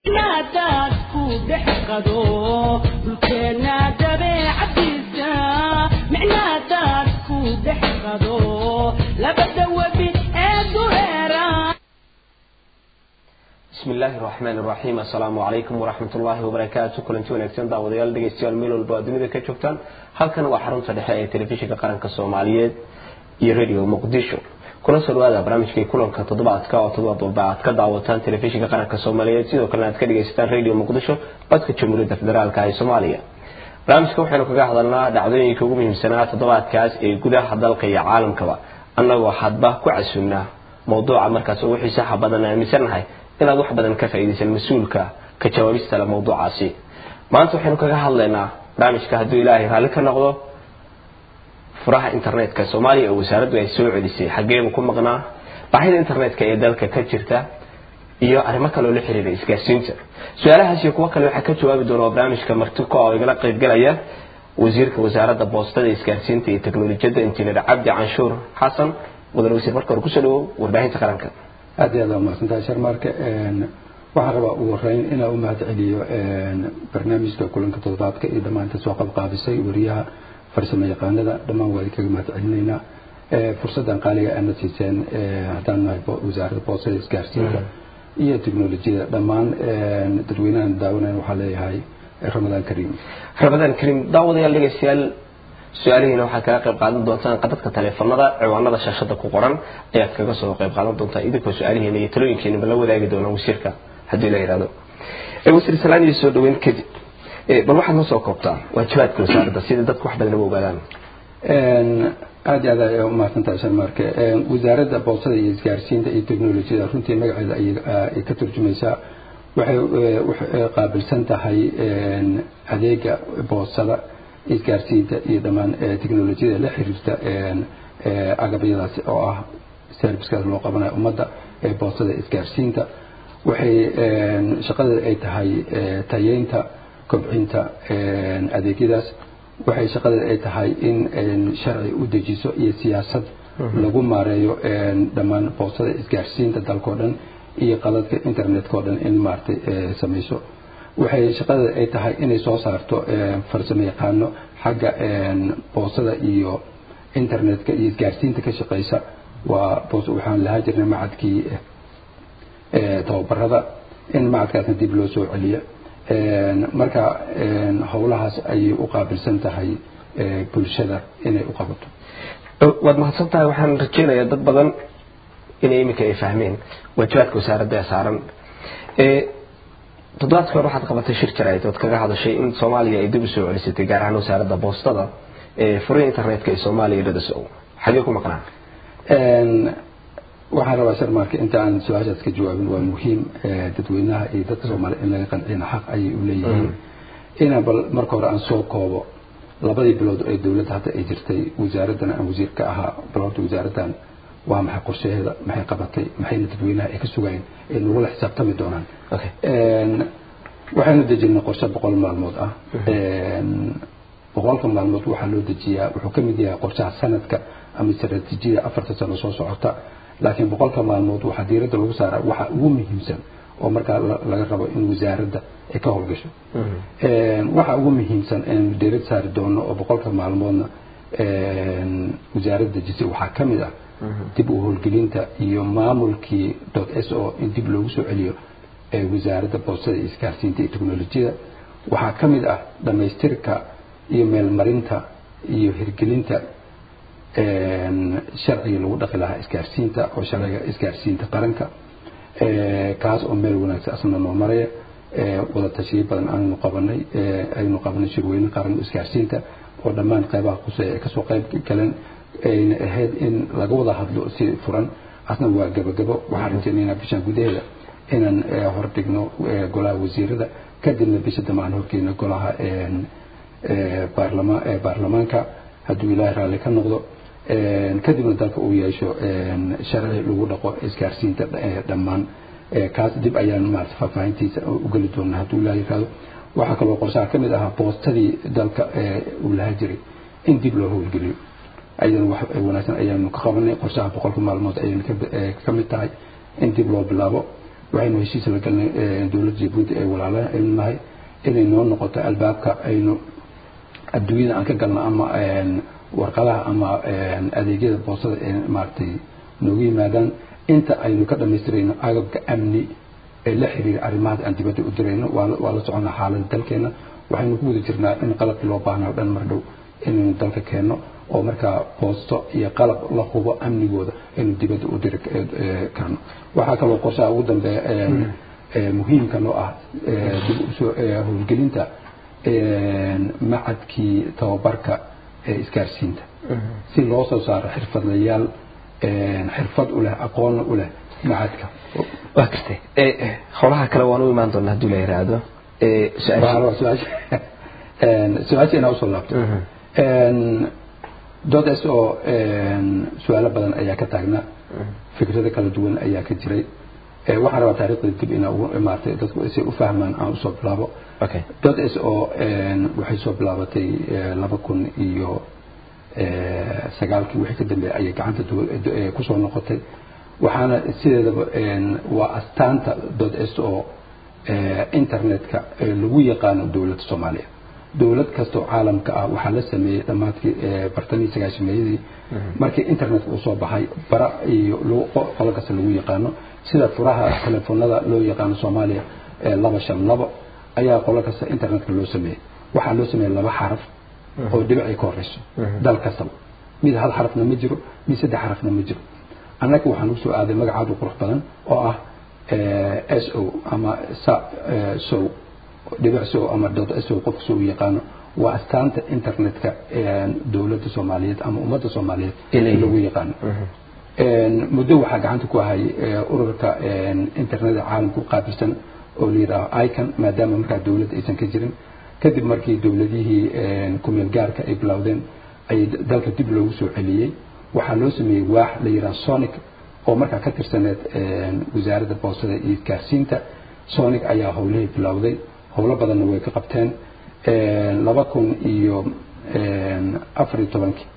naadaadku dhex qado dhulkeena dabeecadiisa micnaadaadku dhex qado labada webi ee dureera بسم الله الرحمن الرحيم السلام عليكم ورحمة الله وبركاته كلنتي ونكسن داوديال dhegeystayaal meel walba aad dunida ka joogtaan halkan waa xarunta dhexe ee telefishinka qaranka Soomaaliyeed iyo radio Muqdisho kuna soo dhawaada barnaamijkii kulanka toddobaadka oo toddobaad walba aad ka daawataan telefishinka qaranka Soomaaliyeed sidoo kale aad ka dhegeysataan radio Muqdisho codka Jamhuuriyadda Federaalka ee Soomaaliya barnaamijka waxaynu kaga hadalnaa dhacdooyinka ugu muhiimsanaa toddobaadkaas ee gudaha dalka iyo caalamkaba annagoo hadba ku casunnaa mowduuca markaas ugu xiisaha badan aaminsanahay inaad wax badan ka faa'iidaysan mas-uulka ka jawaabista le mowduucaasi maanta waxaynu kaga hadlaynaa barnaamijka hadduu ilaahay raalli ka noqdo furaha internetka soomaaliya oo wasaaraddu ay soo celisay xaggeebu ku maqnaa baahida internetka ee dalka ka jirta iyo arrimo kale oo la xiriira isgaarsiinta su-aalahaas iyo kuwo kale waxaa ka jawaabi doona oo barnaamijka martiko oo igala qaybgalaya wasiirka wasaaradda boostada isgaarsiinta iyo teknolojiyadda injineer cabdi canshuur xasan mudan wasiir marka hore kusoo dhawow warbaahinta qaranka aad iyo aad waa mahadsantahay sharmaarka waxaan rabaa ugu horeyn inaan u mahad celiyo barnaamijka kulanka toddobaadka iyo dhammaanta soo qabqaabisay wariyaha farsamo yaqaanada dhammaan waa kaga mahad celinaynaa fursaddan qaaliga aadna siiseen haddaan nahay wasaaradda boostada isgaarsiinta iyo teknolojiyada dhammaan dadweynahan daawanayn waxaa leeyahay ramadaan kariim ramadaan kariim daawadayaal dhegeystayaal su-aalihiina waxaad kaga qayb qaadan doontaan qadadka taleefanada ciwaanada shaashada ku qoran ayaad kaga soo qayb qaadan doontaa idinkoo su-aalihiina iyo talooyinkiinaba la wadaagi doona wasiirka haddii la yidhahdo wasiir salaan iyo soo dhaweyn kadib bal waxaad noo soo koobtaa waajibaadka wasaaradda sida dadku wax badan uga ogaadaan aad iyo aad ay umahadsantahay sharmaarke wasaaradda boostada iyo isgaarsiinta iyo teknolojiyada runtii magaceeda ay ka turjumaysaa waxay qaabilsan tahay adeega boostada isgaarsiinta iyo dhammaan teknolojiyada la xiriirta agabyadaasi oo ah servicekaas loo qabanayo ummadda ee boostada isgaarsiinta waxay shaqadeeda ay tahay tayeynta kobcinta adeegyadaas waxay shaqadeeda ay tahay in sharci u dejiso iyo siyaasad lagu maareeyo dhammaan boostada isgaarsiinta dalkao dhan iyo qaladka internetkao dhan in maaragtay samayso waxay shaqadeeda ay tahay inay soo saarto farsamo yaqaano xagga boosada iyo internetka iyo isgaarsiinta ka shaqeysa waa waxaan lahaa jirnay macadkii tababarada in macadkaasna dib loo soo celiyo marka howlahaas ayay u qaabilsan tahay bulshada inay u qabato waad mahadsan tahay waxaan rajeynayaa dad badan inay iminka ay fahmeen waajibaadka wasaaradda ee saaran toddobaadka hore waxaad qabatay shir jarayd ood kaga hadashay in soomaaliya ay dib u soo celisatay gaar ahaan wasaaradda boostada ee furihi internetka ee soomaaliya dhadaso xagee ku maqnaa waxaan rabaa sharmaarka inta aan su-aashaas ka jawaabin waa muhiim dadweynaha iyo dadka soomaaliya in laga qancina xaq ayay u leeyihiin inaan bal marka hore aan soo koobo labadii bilood ee dowladda hadda ay jirtay wasaaraddan aan wasiir ka ahaa bal horta wasaaraddan waa maxay qorshaheeda maxay qabatay maxayna dadweynaha ay ka sugayeen ay nagula xisaabtami doonaan waxaynu dejinay qorshe boqol maalmood ah boqolka maalmood waxaa loo dejiyaa wuxuu ka mid yahay qorshaha sanadka ama istaraatiijiyada afarta sano soo socota laakiin boqolka maalmood waxaa diiradda lagu saaraa waxa ugu muhiimsan oo markaa laga rabo in wasaaradda ay ka howlgasho waxa ugu muhiimsan aynu diirad saari doono oo boqolka maalmoodna wasaaradda dejisay waxaa ka mid ah dib u howlgelinta iyo maamulkii dot s o in dib loogu soo celiyo wasaaradda boostada iyo isgaarsiinta iyo teknolojiyada waxaa ka mid ah dhammaystirka iyo meelmarinta iyo hirgelinta sharciga lagu dhaqi lahaa isgaarsiinta oo sharciga isgaarsiinta qaranka kaas oo meel wanaagsan asna noo maraya wada tashiyo badan aanu qabanay aynu qabanay shirweyne qaran isgaarsiinta oo dhammaan qeybaha quseeya ay kasoo qayb galeen ayna ahayd in laga wada hadlo si furan asna waa gabagabo waxaan rajaynaynaa bishan gudaheeda inaan hordhigno golaha wasiirada kadibna bisha dambe aan horgeyno golaha baarlamaanka hadduu ilaahay raalli ka noqdo kadibna dalka uu yeesho sharci lagu dhaqo isgaarsiinta dhammaan kaas dib ayaan maarata faahfaahintiisa u geli doonaa hadduu ilaahay yiraahdo waxaa kaloo qorshaha ka mid ahaa boostadii dalka uu lahaa jiray in dib loo howlgeliyo ayadana wax wanaagsan ayaanu ka qabanay qorshaha boqolka maalmood ayaynu ka mid tahay in dib loo bilaabo waxaynu heshiis la galnay dowladda jabuuti ay walaalaha aynu nahay inay noo noqoto albaabka aynu adduunyada aan ka galno ama warqadaha ama adeegyada boosada ee maaragtay noogu yimaadaan inta aynu ka dhamaystirayno agabka amni ee la xiriira arrimahaas aan dibadda u dirayno waa la soconaa xaaladda dalkeena waxaynu ku guda jirnaa in qalabkii loo baahnaa o dhan mar dhow inaynu dalka keenno oo markaa boosto iyo qalab la hubo amnigooda aynu dibadda u diri karno waxaa kaloo qorshaha ugu dambeeya muhiimka noo ah dib usoo howlgelinta macadkii tababarka ee isgaarsiinta si loo soo saaro xirfadlayaal xirfad u leh aqoonna u leh macadka waa gartay howlaha kale waan u imaan doonaa haddii la yiraahdo su-aasha inaa usoo laabto doodaas oo su-aalo badan ayaa ka taagnaa fikrado kala duwan ayaa ka jiray waxaan rabaa taariikhda dib inaa ugu imaatay dadku si u fahmaan aan usoo bilaabo doodaas oo waxay soo bilaabatay laba kun iyo sagaalkii wixii ka dambeeyay ayay gacanta kusoo noqotay waxaana sideedaba waa astaanta doodaas oo internetka lagu yaqaano dowladda soomaaliya dowlad kastoo caalamka ah waxaa la sameeyey dhammaadkii bartamii sagaashameeyadii markii internetka uu soo baxay bara iyo qolo kasta lagu yaqaano sida furaha telefoonada loo yaqaano soomaaliya laba shan labo ayaa qolo kasta internetka loo sameeyey waxaa loo sameeyey laba xaraf oo dhibic ay ka horeyso dal kastaba mid hal xarafna ma jiro mid saddex xarafna ma jiro annaga waxaan usoo aaday magacaadu qurux badan oo ah s o ama sow dhibic sow ama dot s o qofka soo yaqaano waa astaanta internetka dowladda soomaaliyeed ama ummadda soomaaliyeed lagu yaqaano muddo waxaa gacanta ku ahay ururka internetka caalamka u qaabilsan oo la yidhaaho icon maadaama markaa dowladda aysan ka jirin kadib markii dowladihii kumeel gaarka ay bilowdeen ay dalka dib loogu soo celiyey waxaa loo sameeyey waax la yidhaha sonic oo markaa ka tirsaneed wasaaradda boostada iyo isgaarsiinta sonic ayaa howlihii bilowday howlo badanna way ka qabteen laba kun iyo afar iyo tobankii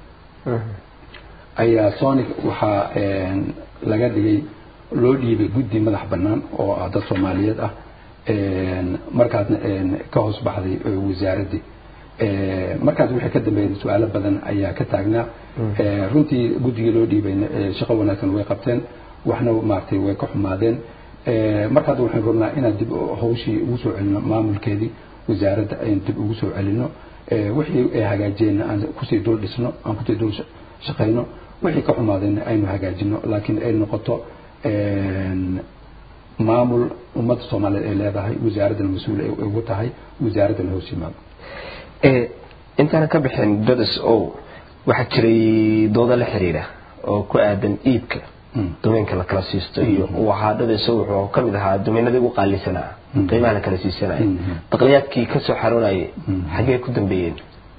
ayaa sonic waxaa laga dhigay loo dhiibay guddi madax bannaan oo ah dad soomaaliyeed ah markaasna ka hoos baxday wasaaraddii markaas wixii ka dambeeyay su-aalo badan ayaa ka taagnaa runtii guddigii loo dhiibayna shaqo wanaagsan way qabteen waxna maaragtay way ka xumaadeen markaas waxaan rabnaa inaan dib hawshii ugu soo celino maamulkeedii wasaaradda aynu dib ugu soo celino wixii ay hagaajiyeenna aan kusii dul dhisno aan kusii dul shaqayno wixii ka xumaadeenna aynu hagaajino laakiin ay noqoto maamul ummadda soomaaliyeed ay leedahay wasaaraddana mas-uul ay ugu tahay wasaaraddana hoos yimaado intaana ka bixin dodas o waxaa jiray doodo la xiriira oo ku aadan iibka domeenka la kala siisto iyo waxaa dodaso wuxuu ka mid ahaa domeenadii ugu qaalisanaa qiimaha la kala siisanaya baqliyaadkii ka soo xaroonayay xaggee ku dambeeyeen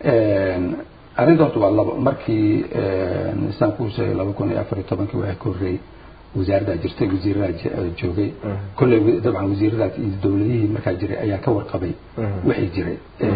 arrinta horta waa labo markii isaan kuu sheegay laba kun iyo afar iyo tobankii waxaa ka horreeyey wasaaraddaa jirtay wasiirada joogay kolley dabcan wasiiradaas iyo dowladihii markaa jiray ayaa ka warqabay wixii jiray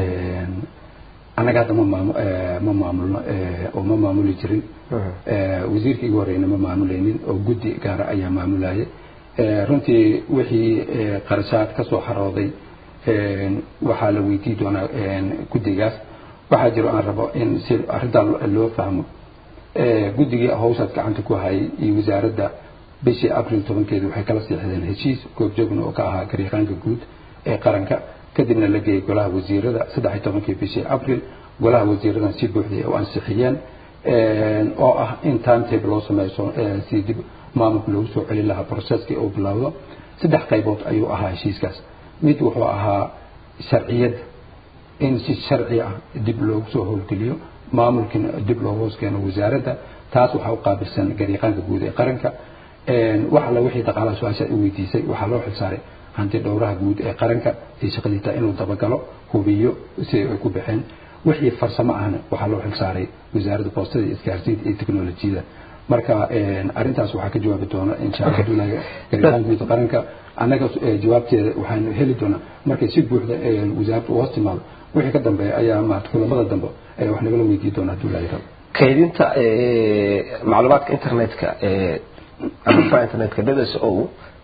annaga hadda ma maam ma maamulno oo ma maamuli jirin wasiirkii igu horeyna ma maamulaynin oo guddi gaara ayaa maamulayay runtii wixii qarashaad ka soo xarooday waxaa la weydii doonaa guddigaas waxaa jiro aan rabo in si arrintaa loo fahmo guddigii hawshaas gacanta ku hayay iyo wasaaradda bishii abril tobankeedi waxay kala siixdeen heshiis goobjoogna oo ka ahaa garyaqaanka guud ee qaranka kadibna la geeyey golaha wasiirada saddex iyo tobankii bishii abril golaha wasiiradan si buuxday u ansixiyeen oo ah in timetable loo sameeyo si dib maamulka loogu soo celin lahaa processkii uu bilowdo saddex qaybood ayuu ahaa heshiiskaas mid wuxuu ahaa sharciyadda in si sharci ah dib loogu soo howlgeliyo maamulkiina dib loogu hoos keeno wasaaradda taas waxaa u qaabilsan garyaqaanka guud ee qaranka wax alla wixii dhaqaalaha su-aasha u weydiisay waxaa loo xilsaaray hanti dhowraha guud ee qaranka iyo shaqadiisa inuu dabagalo hubiyo si ay ku baxeen wixii farsamo ahna waxaa loo xilsaaray wasaaradda boostada iyo isgaarsiinta iyo teknolojiyada marka arrintaas waxaa ka jawaabi doona insha allah duulaga garyaqaanka guud ee qaranka annaga jawaabteeda waxaanu heli doonaa markay si buuxda wasaaradda u hoos timaado wixii ka dambeeya ayaa maarata kulamada dambe ayaa wax nagala weydii doonaa hadduu ilaahay rabo kaydinta macluumaadka internetka ama furaha internetka dds o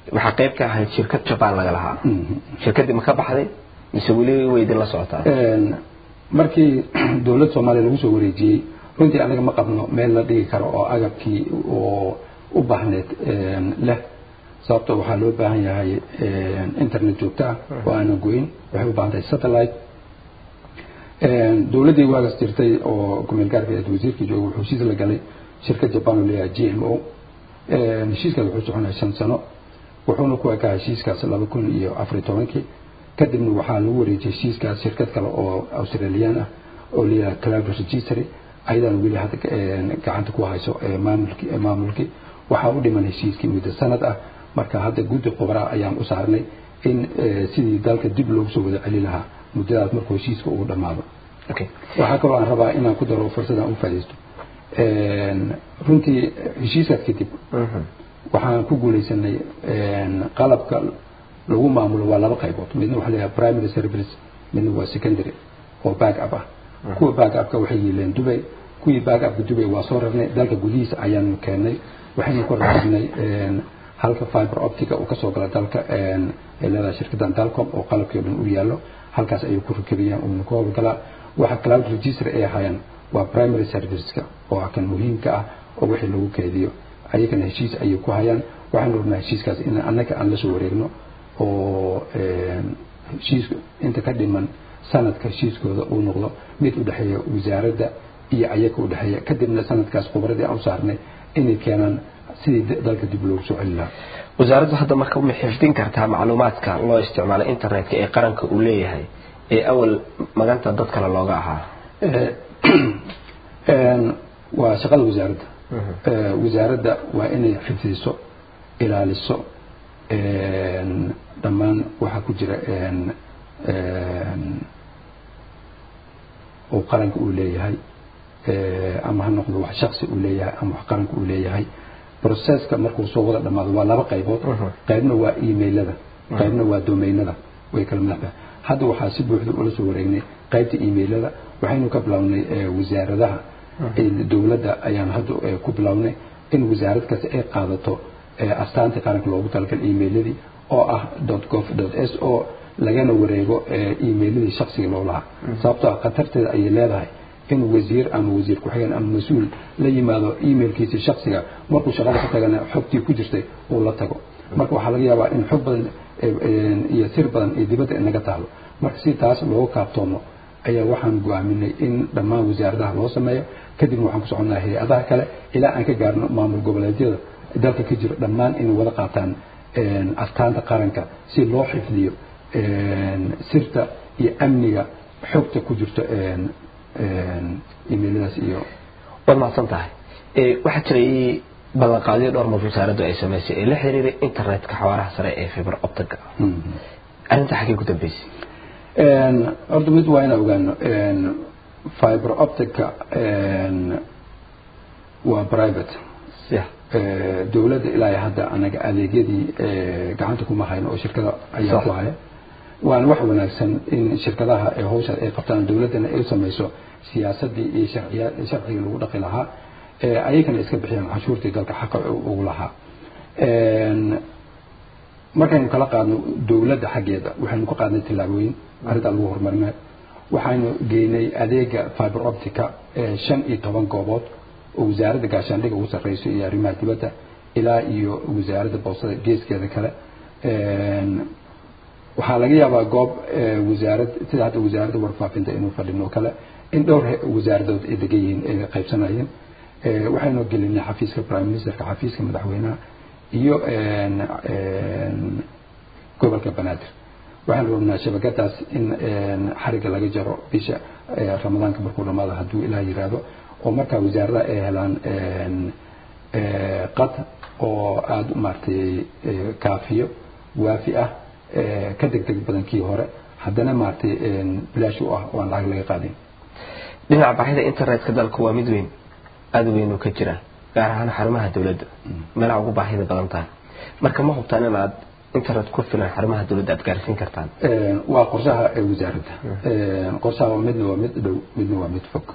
waxaa qayb ka ahayd shirkad jabaan laga lahaa shirkaddii ma ka baxday mise weli way idin la socotaa markii dowladda soomaaliya lagu soo wareejiyey runtii anaga ma qabno meel la dhigi karo oo agabkii oo u baahneed leh sababto waxaa loo baahan yahay internet joogto ah oo aanan goyn waxay u baahan tahay satellite dowladdii waagas jirtay oo kumeel gaarka eed wasiirkii jooga wuxuu heshiis la galay shirkad jaban oo leeyahay g m o heshiiskaas wuxuu soconaya shan sano wuxuuna ku ekaa heshiiskaas laba kun iyo afar iyo tobankii kadibna waxaa lagu wareejiyey heshiiskaas shirkad kale oo australian ah oo leeyahay cloud registry ayadaan weli hadda gacanta ku hayso maamulki maamulkii waxaa u dhiman heshiiskii muddo sanad ah marka hadda guddi khubraa ayaan u saarnay in sidii dalka dib loogu soo wada celi lahaa muddadaas markuu heshiiska ugu dhammaado waxaa kaloo aan rabaa inaan ku daro fursadaan u faa'iidaysto runtii heshiiskaas kadib waxaan ku guulaysanay qalabka lagu maamulo waa laba qaybood midna waxaa leeyahay primary service midna waa secondary oo back up ah kuwa back upka waxay yeeleen dubay kuwii back upka dubay waa soo rarnay dalka gudihiisa ayaanu keennay waxaynu ku rarnay halka fiber optica uu kasoo gala dalka ay leedahay shirkadan dalcom oo qalabkii o dhan u yaallo halkaas ayuu ku rakabiyaan uuna ku howlgalaa waxa cloud register ay hayaan waa primary serviceska oo ah kan muhiimka ah oo wixii lagu keediyo ayagana heshiis ayay ku hayaan waxaanu rabnaa heshiiskaas in annaga aan la soo wareegno oo heshiiska inta ka dhiman sanadka heshiiskooda uu noqdo mid u dhexeeya wasaaradda iyo ayaga u dhexeeya kadibna sanadkaas khubradii aan u saarnay inay keenaan sidii dalka dib loogu soo celi lahaa wasaaraddu hadda marka ma xifdin kartaa macluumaadka loo isticmaalo internetka ee qaranka uu leeyahay ee awal maganta dad kale looga ahaa waa shaqada wasaaradda wasaaradda waa inay xifdiso ilaaliso dhammaan waxaa ku jira oo qaranka uu leeyahay ama ha noqdo wax shaksi uu leeyahay ama wax qaranka uu leeyahay processka markuu soo wada dhamaado waa laba qaybood qaybna waa emailada qaybna waa domainada way kala madaxda hadda waxaa si buuxda ula soo wareegnay qaybta emailada waxaynu ka bilownay wasaaradaha dowladda ayaan hadda ku bilownay in wasaarad kasta ay qaadato astaanta qaranka loogu talagalay emailadii oo ah gov s o lagana wareego emailadii shaksiga loo lahaa sababtoo khatarteeda ayay leedahay in wasiir ama wasiir ku-xigeen ama mas-uul la yimaado emailkiisii shaksiga markuu shaqada ka tagana xogtii ku jirtay uu la tago marka waxaa laga yaabaa in xog badan iyo sir badan iyo dibadda inaga taalo marka si taas looga kaaftoomo ayaa waxaan go-aaminay in dhammaan wasaaradaha loo sameeyo kadibna waxaan ku soconaa hay-adaha kale ilaa aan ka gaarno maamul goboleedyada dalka ka jiro dhammaan inay wada qaataan astaanta qaranka si loo xifdiyo sirta iyo amniga xogta ku jirto emailadaas iyo waad mahadsan tahay waxaa jiray ballanqaadyo dhowr mar wasaaraddu ay samaysay ee la xiriiray internetka xawaaraha sare ee fiber optiga arrinta xaggee ku dambeysay horta mid waa inaan ogaano fiber optica waa private dowladda ilaa hadda anaga adeegyadii gacanta kuma hayno oo shirkada ayaa ku haya waana wax wanaagsan in shirkadaha ee hawshaas ay qabtaan dowladdana ay samayso siyaasadii iyo sharciga lagu dhaqi lahaa ayagana iska bixiyaan canshuurtii dalka xaqa ugu lahaa markaynu kala qaadno dowladda xaggeeda waxaynu ka qaadnay tillaabooyin arrintaa lagu horumarinayo waxaynu geynay adeega fiber optica shan iyo toban goobood oo wasaaradda gaashaandhiga ugu sarreyso iyo arrimaha dibadda ilaa iyo wasaaradda boostada geeskeeda kale waxaa laga yaabaa goob wasaarad sida hadda wasaaradda warfaafinta inuu fadhino kale in dhowr wasaaradood ay degan yihiin ay qaybsanayeen waxaynu gelinay xafiiska prime ministerka xafiiska madaxweynaha iyo gobolka banaadir waxaan rabnaa shabakadaas in xariga laga jaro bisha ramadaanka markuu dhamaado hadduu ilaah yiraahdo oo markaa wasaaradaha ay helaan qad oo aada maaragtay kaafiyo waafi ah ka deg deg badan kii hore haddana maaragtay bilaash u ah oo aan lacag laga qaadin dhinaca baahida internetka dalka waa mid weyn aada weyn ka jira gaar ahaan xarumaha dowladda meelaha ugu baahida badan tahay marka ma hubtaan in aad internet ku filan xarumaha dowladda aad gaarsiin kartaan waa qorshaha wasaaradda qorshaha midna waa mid dhow midna waa mid fog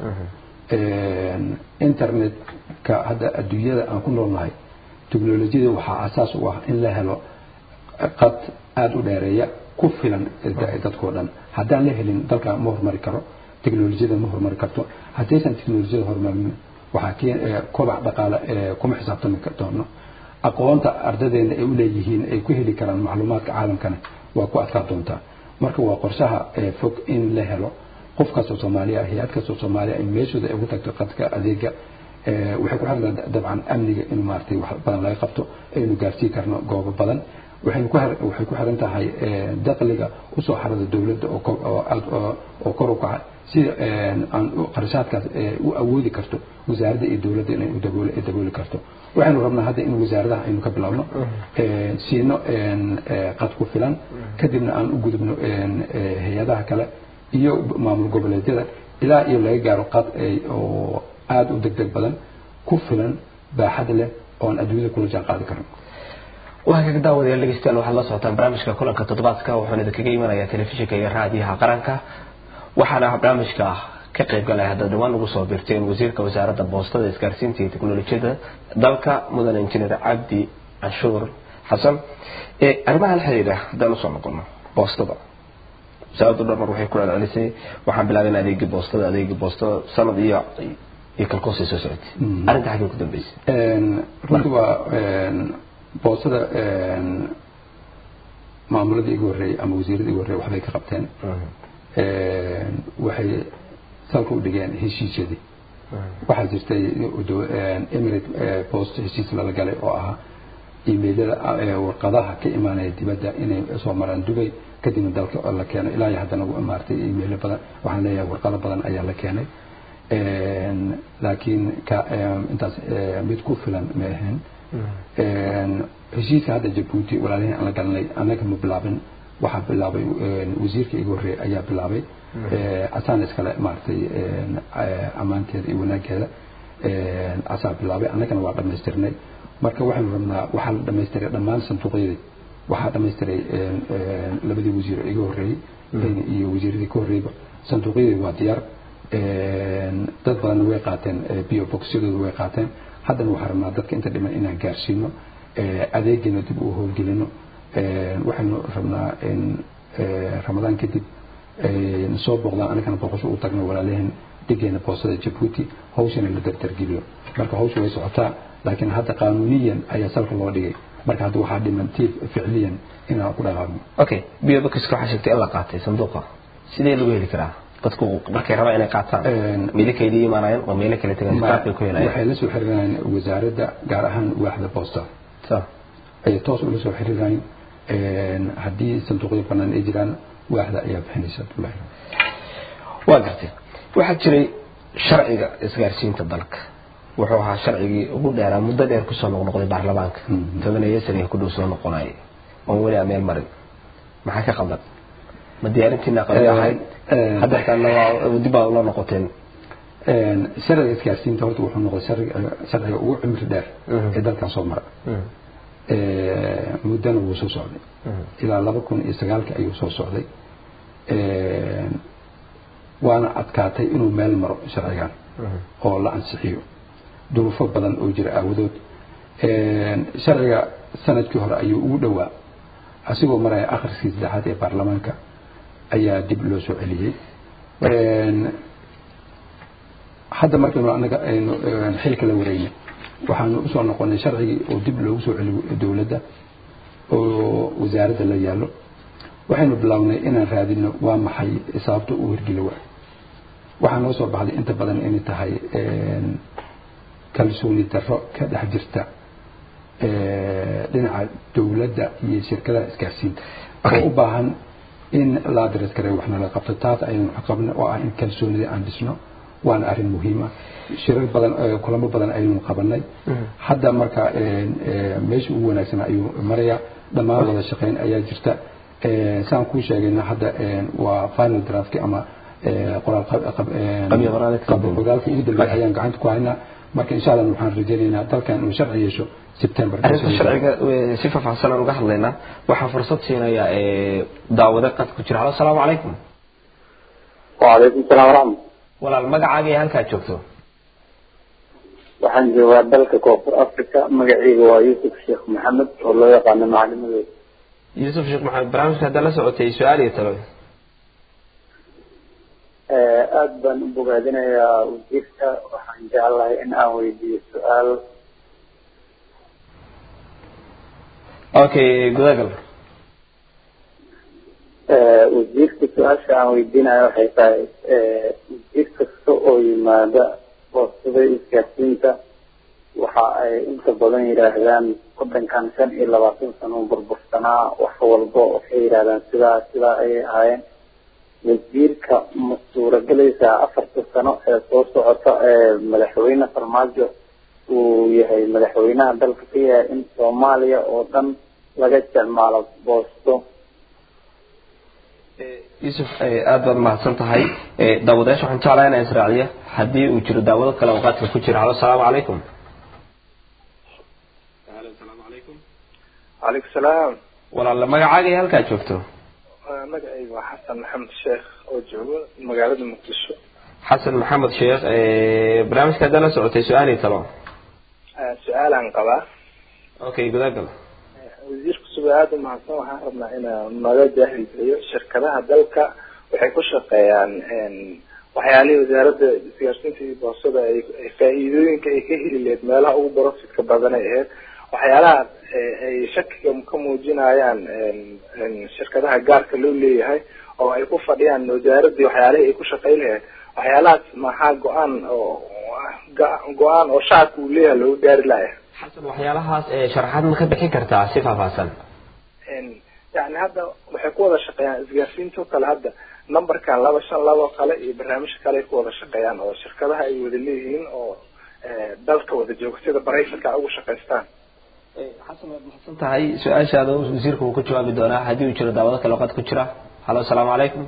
internetka hadda adduunyada aan ku noolnahay teknolojiyada waxaa asaas u ah in la helo qad aada u dheereeya ku filan dadkoo dhan haddaan la helin dalka ma horumari karo teknolojiyada ma horumari karto haddaysan teknolojiyada horumarin waxaa keen kobac dhaqaale kuma xisaabtami doono aqoonta ardadeena ay u leeyihiin ay ku heli karaan macluumaadka caalamkana waa ku adkaa doontaa marka waa qorshaha fog in la helo qof kastoo soomaaliya hay-ad kastoo soomaaliya in meeshooda ay ugu tagto qadka adeega waxay ku xiran dabcan amniga in maaragtay wax badan laga qabto aynu gaarsiin karno goobo badan waxaynu ku waxay ku xiran tahay dakhliga usoo xarada dowladda oo aad oo kor u kaca sida aan qarashaadkaas u awoodi karto wasaaradda iyo dowladda inay u dabool dabooli karto waxaynu rabnaa hadda in wasaaradaha aynu ka bilaabno siino qad ku filan kadibna aan u gudubno hay-adaha kale iyo maamul goboleedyada ilaa iyo laga gaaro qad oo aada u degdeg badan ku filan baaxad leh oon adduunyada kula jaan qaadi karno waa kaga daawadayaal dhegeystayaal waxaad la socotaan barnaamijka kulanka toddobaadka wuxuuna idinkaga imanayaa telefishinka iyo raadiyaha qaranka waxaana barnaamijka ka qayb galaya hadda dhawaan ugu soo birteen wasiirka wasaaradda boostada isgaarsiinta iyo teknolojiyada dalka mudane injineer cabdi canshuur xasan arrimaha la xiriira haddaan usoo noqono boostada wasaaraddu dhamar waxay ku celcelisay waxaan bilaabay in adeegii boostada adeegii boostada sanad iyo iyo kalkoosay soo socotay arrinta xaggee ku dambeysay runtii waa boostada maamuladii igu horreeyey ama wasiiradii igu horreeyey waxbay ka qabteen waxay salka u dhigeen heshiisyadii waxaa jirtay emirate post heshiis lala galay oo ahaa imailada warqadaha ka imaanaya dibadda inay soo maraan dubay kadibna dalka la keeno ilaa iyo haddana maaragtay imailo badan waxaan leeyahay warqado badan ayaa la keenay laakiin ka intaas mid ku filan ma ahayn heshiiska hadda jabuuti walaalihii aan la galanay annaga ma bilaabin waxaa bilaabay wasiirka igu horreeyay ayaa bilaabay asaan iskale maaragtay ammaanteeda iyo wanaaggeeda asaa bilaabay annagana waa dhammaystirnay marka waxaynu rabnaa waxaa la dhamaystiray dhammaan sanduuqyadii waxaa dhamaystiray labadii wasiir iga horreeyey iyo wasiiradii ka horreeyba sanduuqyadii waa diyaar dad badanna way qaateen bio boxyadooda way qaateen haddana waxaa rabnaa dadka inta dhiman inaan gaarsiino adeegiina dib u howlgelino waxaynu rabnaa in ramadaan kadib soo booqdaan anigana booqasho u tagno walaalaheen dhigeena boostada jabuuti hawshana la dardargeliyo marka hawsha way socotaa laakiin hadda qaanuuniyan ayaa salka loo dhigay marka hadda waxaa dhiman tiif ficliyan inaan ku dhaqaaqno okay biobokiska waxaa sheegtay in la qaatay sanduuqa sidee lagu heli karaa dadku markay rabaan inay qaataan meelo kaydi imaanayaan oo meelo kale tagaan qaabkay ku helayaan waxay la soo xiriirayaan wasaaradda gaar ahaan waaxda boosta ayay toos ula soo xiriirayaan haddii sanduuqyo banaan ay jiraan waaxda ayaa bixinaysa abdullahi waa gartay waxaa jiray sharciga isgaarsiinta dalka wuxuu ahaa sharcigii ugu dheeraa muddo dheer kusoo noqnoqday baarlamaanka tobaneeyo saniga ku dhow soo noqonayay oon weli ameel marin maxaa ka qaldan ma diyaarintiina qabi ahayd haddeertaana waa dib baa ula noqoteen sharciga isgaarsiinta horta wuxuu noqday sharciga ugu cimri dheer ee dalkan soo mara muddana wuu soo socday ilaa laba kun iyo sagaalka ayuu soo socday waana adkaatay inuu meel maro sharcigan oo la ansixiyo duruufo badan oo jira aawadood sharciga sanadkii hore ayuu ugu dhowaa asigoo maraya akhriskii saddexaad ee baarlamaanka ayaa dib loo soo celiyey hadda markaynu anaga aynu xilka la wareynay waxaanu usoo noqonay sharcigii oo dib loogu soo celiyo dowladda oo wasaaradda la yaallo waxaynu bilownay inaan raadino waa maxay sababta uu hirgeli waay waxaa noo soo baxday inta badan inay tahay kalsooni darro ka dhex jirta dhinaca dowladda iyo shirkadaha isgaarsiinta oo u baahan in la adres kare wax nala qabto taas ayaynu qabna oo ah in kalsoonida aan dhisno waana arrin muhiima shirar badan kulamo badan ayaynu qabanay hadda marka meesha ugu wanaagsan ayuu maraya dhammaan wada shaqayn ayaa jirta saan kuu sheegayna hadda waa final draftki ama qoraalqoraalka ugu dambeeya ayaan gacanta ku haynaa marka insha allah waxaan rajaynaynaa dalkan inuu sharci yeesho september arrinta sharciga si faahfaahsan aan uga hadlaynaa waxaa fursad siinaya daawade qad ku jira halo asalaamu calaykum وعليكم السلام ورحمة walaal magacaaga iyo halkaad joogto waxaan joogaa dalka koonfur africa magacayga waa yuusuf sheekh maxamed oo loo yaqaano macalimadooda yuusuf sheekh maxamed barnaamijka haddaa la socotay su-aal iyo talo aada baan u bogaadinayaa wasiirka waxaan jeclahay in aan weydiiyo su-aal okay gudagal wasiirka su-aasha aan weydiinayo waxay tahay wasiir kasta oo yimaada boostada isgaarsiinta waxa ay inta badan yidhaahdaan wadankan shan iyo labaatan sano burbursanaa wax walba waxay yidhahdaan sidaa sidaa ayay ahaayeen wasiirka ma suuragelaysaa afarta sano ee soo socota ee madaxweyne farmaajo uu yahay madaxweynaha dalka ka yahay in soomaaliya oo dhan laga isticmaalo boosto yuusuf aada baad mahadsan tahay daawadayaasha waxaan jeclahay inaan israaciya haddii uu jiro daawado kale oo qaadka ku jira halo asalaamu calaykum halo asalaamu calaykum calaykum salaam walaala magacaaga iyo halkaa joogto magacayga waa xasan maxamed sheekh oo joogo magaalada muqdisho xasan maxamed sheekh barnaamijka haddaa la socotay su-aal iyo talo su-aalaan qabaa okay gudagal wasiirka suba aada u mahadsan waxaan rabnaa inaa naga jaahilgeliyo shirkadaha dalka waxay ku shaqeeyaan waxyaalihii wasaaradda isgaarsiinta iyo boosada ay ay faa-iidooyinka ay ka heli lahayd meelaha ugu profitka badan ay ahayd waxyaalaha ay shakiga ka muujinayaan shirkadaha gaarka loo leeyahay oo ay ku fadhiyaan wasaaradii waxyaalihii ay ku shaqeyn lahayd waxyaalahaas maxaa go-aan oo go-aan oo shacabka uu leeyahay loogu gaari laaya xasan waxyaalahaas sharaxaad ma ka bixin kartaa si faahfaahsan yani hadda waxay ku wada shaqeeyaan isgaarsiinta oo kale hadda numberkan laba shan laba oo kale iyo barnaamijka kale ay ku wada shaqeeyaan oo shirkadaha ay wada leeyihiin oo dalka wada jooga sida baraysanka ugu shaqaystaan xasan waad mahadsan tahay su-aashaada wasiirka uu ka jawaabi doonaa haddii uu jiro daawado kale oo qad ku jira halo asalaamu calaykum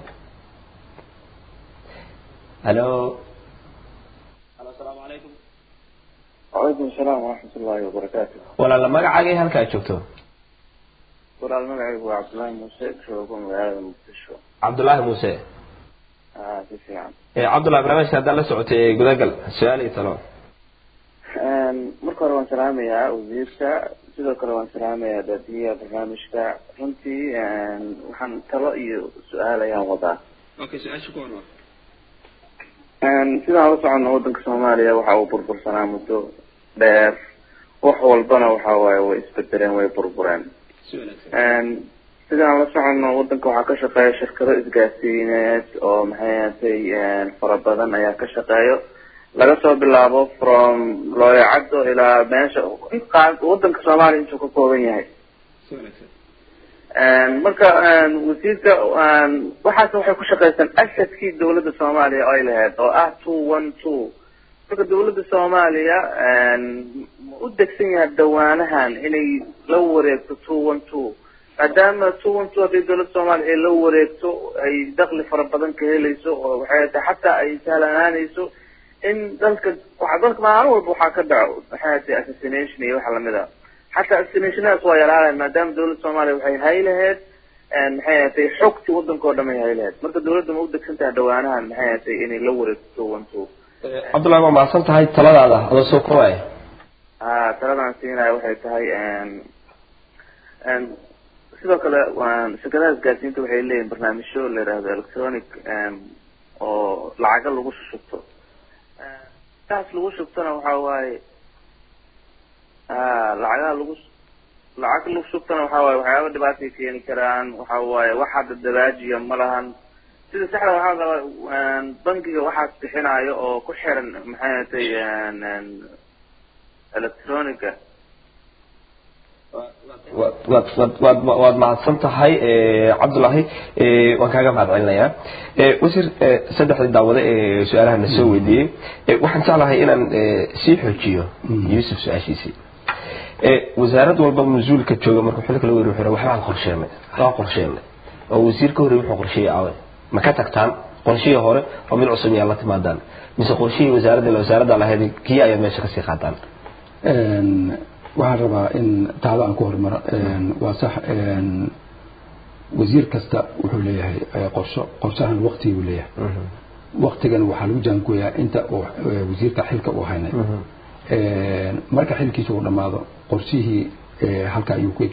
halo halo asalaamu calaykum wacalaykum asalaam waraxmat ullahi wabarakaatu walaala magacaaga iyo halkaa joogto walaal magacaygu waa cabdullaahi muuse joogo magaalada muqdisho cabdullaahi muuse a si fiican cabdullahi barnaamijka haddaa la socotay gudagal su-aal iyo talo marka hore waan salaamayaa wasiirka sidoo kale waan salaamayaa daadiyaha barnaamijka runtii waxaan talo iyo su-aal ayaan wadaa okay su-aasha ku hormar sidaan la socono wadanka soomaaliya waxa uu burbursanaa muddo dheer wax walbana waxa waaye way isbedeleen way burbureen sidaan la socono wadanka waxaa ka shaqeeya shirkado isgaarsiineed oo maxay ahatay fara badan ayaa ka shaqeeyo laga soo bilaabo from looyacaddo ilaa meesha wadanka soomaaliya intuu ka kooban yahay marka wasiirka waxaas waxay ku shaqaystaan asadkii dawladda soomaaliya oo ay lahayd oo ah two one two marka dawladda soomaaliya ma u degsan yahay dawaanahan inay la wareegto two one two maadaama two one two haddii dawladda soomaaliya ay la wareegto ay dakli fara badan ka helayso oo waxay tahay xataa ay sahlanaanayso in dalka waa dalka maalin walba waxaa ka dhaco maxay tahay assassination iyo waxa lamid a xataa assassinationadaas waa yaraalahay maadaama dawladda soomaaliya waxay hay lahayd maxay ahatay xogti wadanka oo dhan ay hay lahayd marka dawladda ma u degsan tahay dhawaanahan maxay ahatay inay la wareegto two one two cabdullahi waa mahadsan tahay taladaada adoo soo koobaya ha taladaan siinaya waxay tahay sidoo kale shirkadaha isgaarsiinta waxay leeyihin barnaamijyo la yihahdo electronic oo lacaga lagu shushubto taas lagu shubtona waxa waaye a lacagaha lagu lacag lagu shubtana waxa waaye waxyaaba dhibaatay keeni karaan waxa waaye wax hadda dabaajiya ma lahan sida saxda waxaa rabaa bankiga waxaas bixinayo oo ku xiran maxay ahatay electronica waad waad waad waad mahadsan tahay cabdullaahi waan kaaga mahad celinayaa wasiir saddexdii daawade ee su-aalaha na soo weydiiyey waxaan jeclahay inaan sii xoojiyo yuusuf su-aashiisii wasaarad walba mas-uulka jooga markuu xilka la weri wuxuu waxbaan qorsheenay waxbaan qorsheenay oo wasiir ka horreey wuxuu qorsheeyey awe ma ka tagtaan qorshihii hore oo mid cusub miyaa la timaadaan mise qorshihii wasaaradda ila wasaaradda lahayd kii ayaa meesha kasii qaataan waxaan rabaa in taada aan ku hormaro waa sax wasiir kasta wuxuu leeyahay qorsho qorshahan waktiguu leeyahay waktigan waxaa lagu jaangooyaa inta uu wasiirka xilka uu haynay marka xilkiisa uu dhammaado qorshihii halka ayuu ku egyahay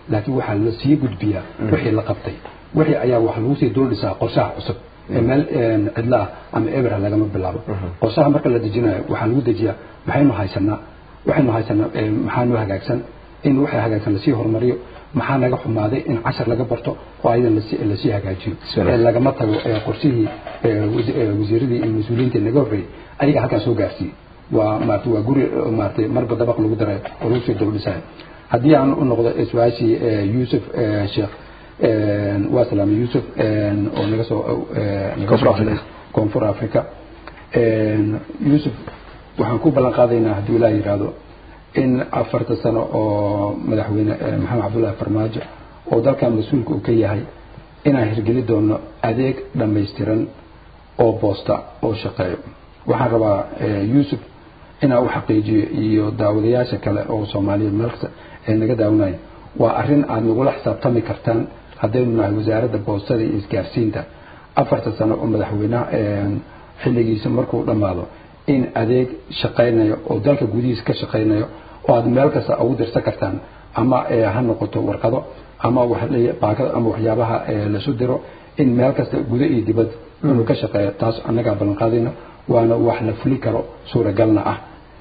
laakiin waxaa la sii gudbiyaa wixii la qabtay wixii ayaa wax lagu sii dul dhisaa qorshaha cusub ee meel cidla ah ama ebera lagama bilaabo qorshaha marka la dejinayo waxaa lagu dejiyaa maxaynu haysanaa waxaynu haysanaa maxaa noo hagaagsan in waxay hagaagsan lasii horumariyo maxaa naga xumaaday in cashar laga barto oo ayadan lasii lasii hagaajiyo ee lagama tago ee qorshihii wasiiradii iyo mas-uuliyiintii naga horreeyey ayaga halkaa soo gaarsiiyey waa maarata waa guri maarata marba dabaq lagu daray oo lagu sii dowdhisayo haddii aan u noqdo su-aashii yuusuf sheekh waa salaamay yuusuf oo naga soo naga soo hadlay koonfur africa yuusuf waxaan ku ballan qaadaynaa hadduu ilaah yidhaahdo in afarta sano oo madaxweyne maxamed cabdullaahi farmaajo oo dalkan mas-uulka uu ka yahay inaan hirgeli doono adeeg dhammaystiran oo boosta oo shaqeeyo waxaan rabaa yuusuf inaan u xaqiijiyo iyo daawadayaasha kale oo soomaaliyeed meelkasta ee naga daawanaya waa arrin aad nagula xisaabtami kartaan haddaynu nahay wasaaradda boostada iyo isgaarsiinta afarta sano oo madaxweynaha xilligiisa markuu dhammaado in adeeg shaqaynayo oo dalka gudihiisa ka shaqaynayo oo aad meel kasta ugu dirsan kartaan ama ha noqoto warqado ama baakada ama waxyaabaha lasu diro in meel kasta gudo iyo dibad inuu ka shaqeeyo taas annagaa ballan qaadayna waana wax la fuli karo suuragalna ah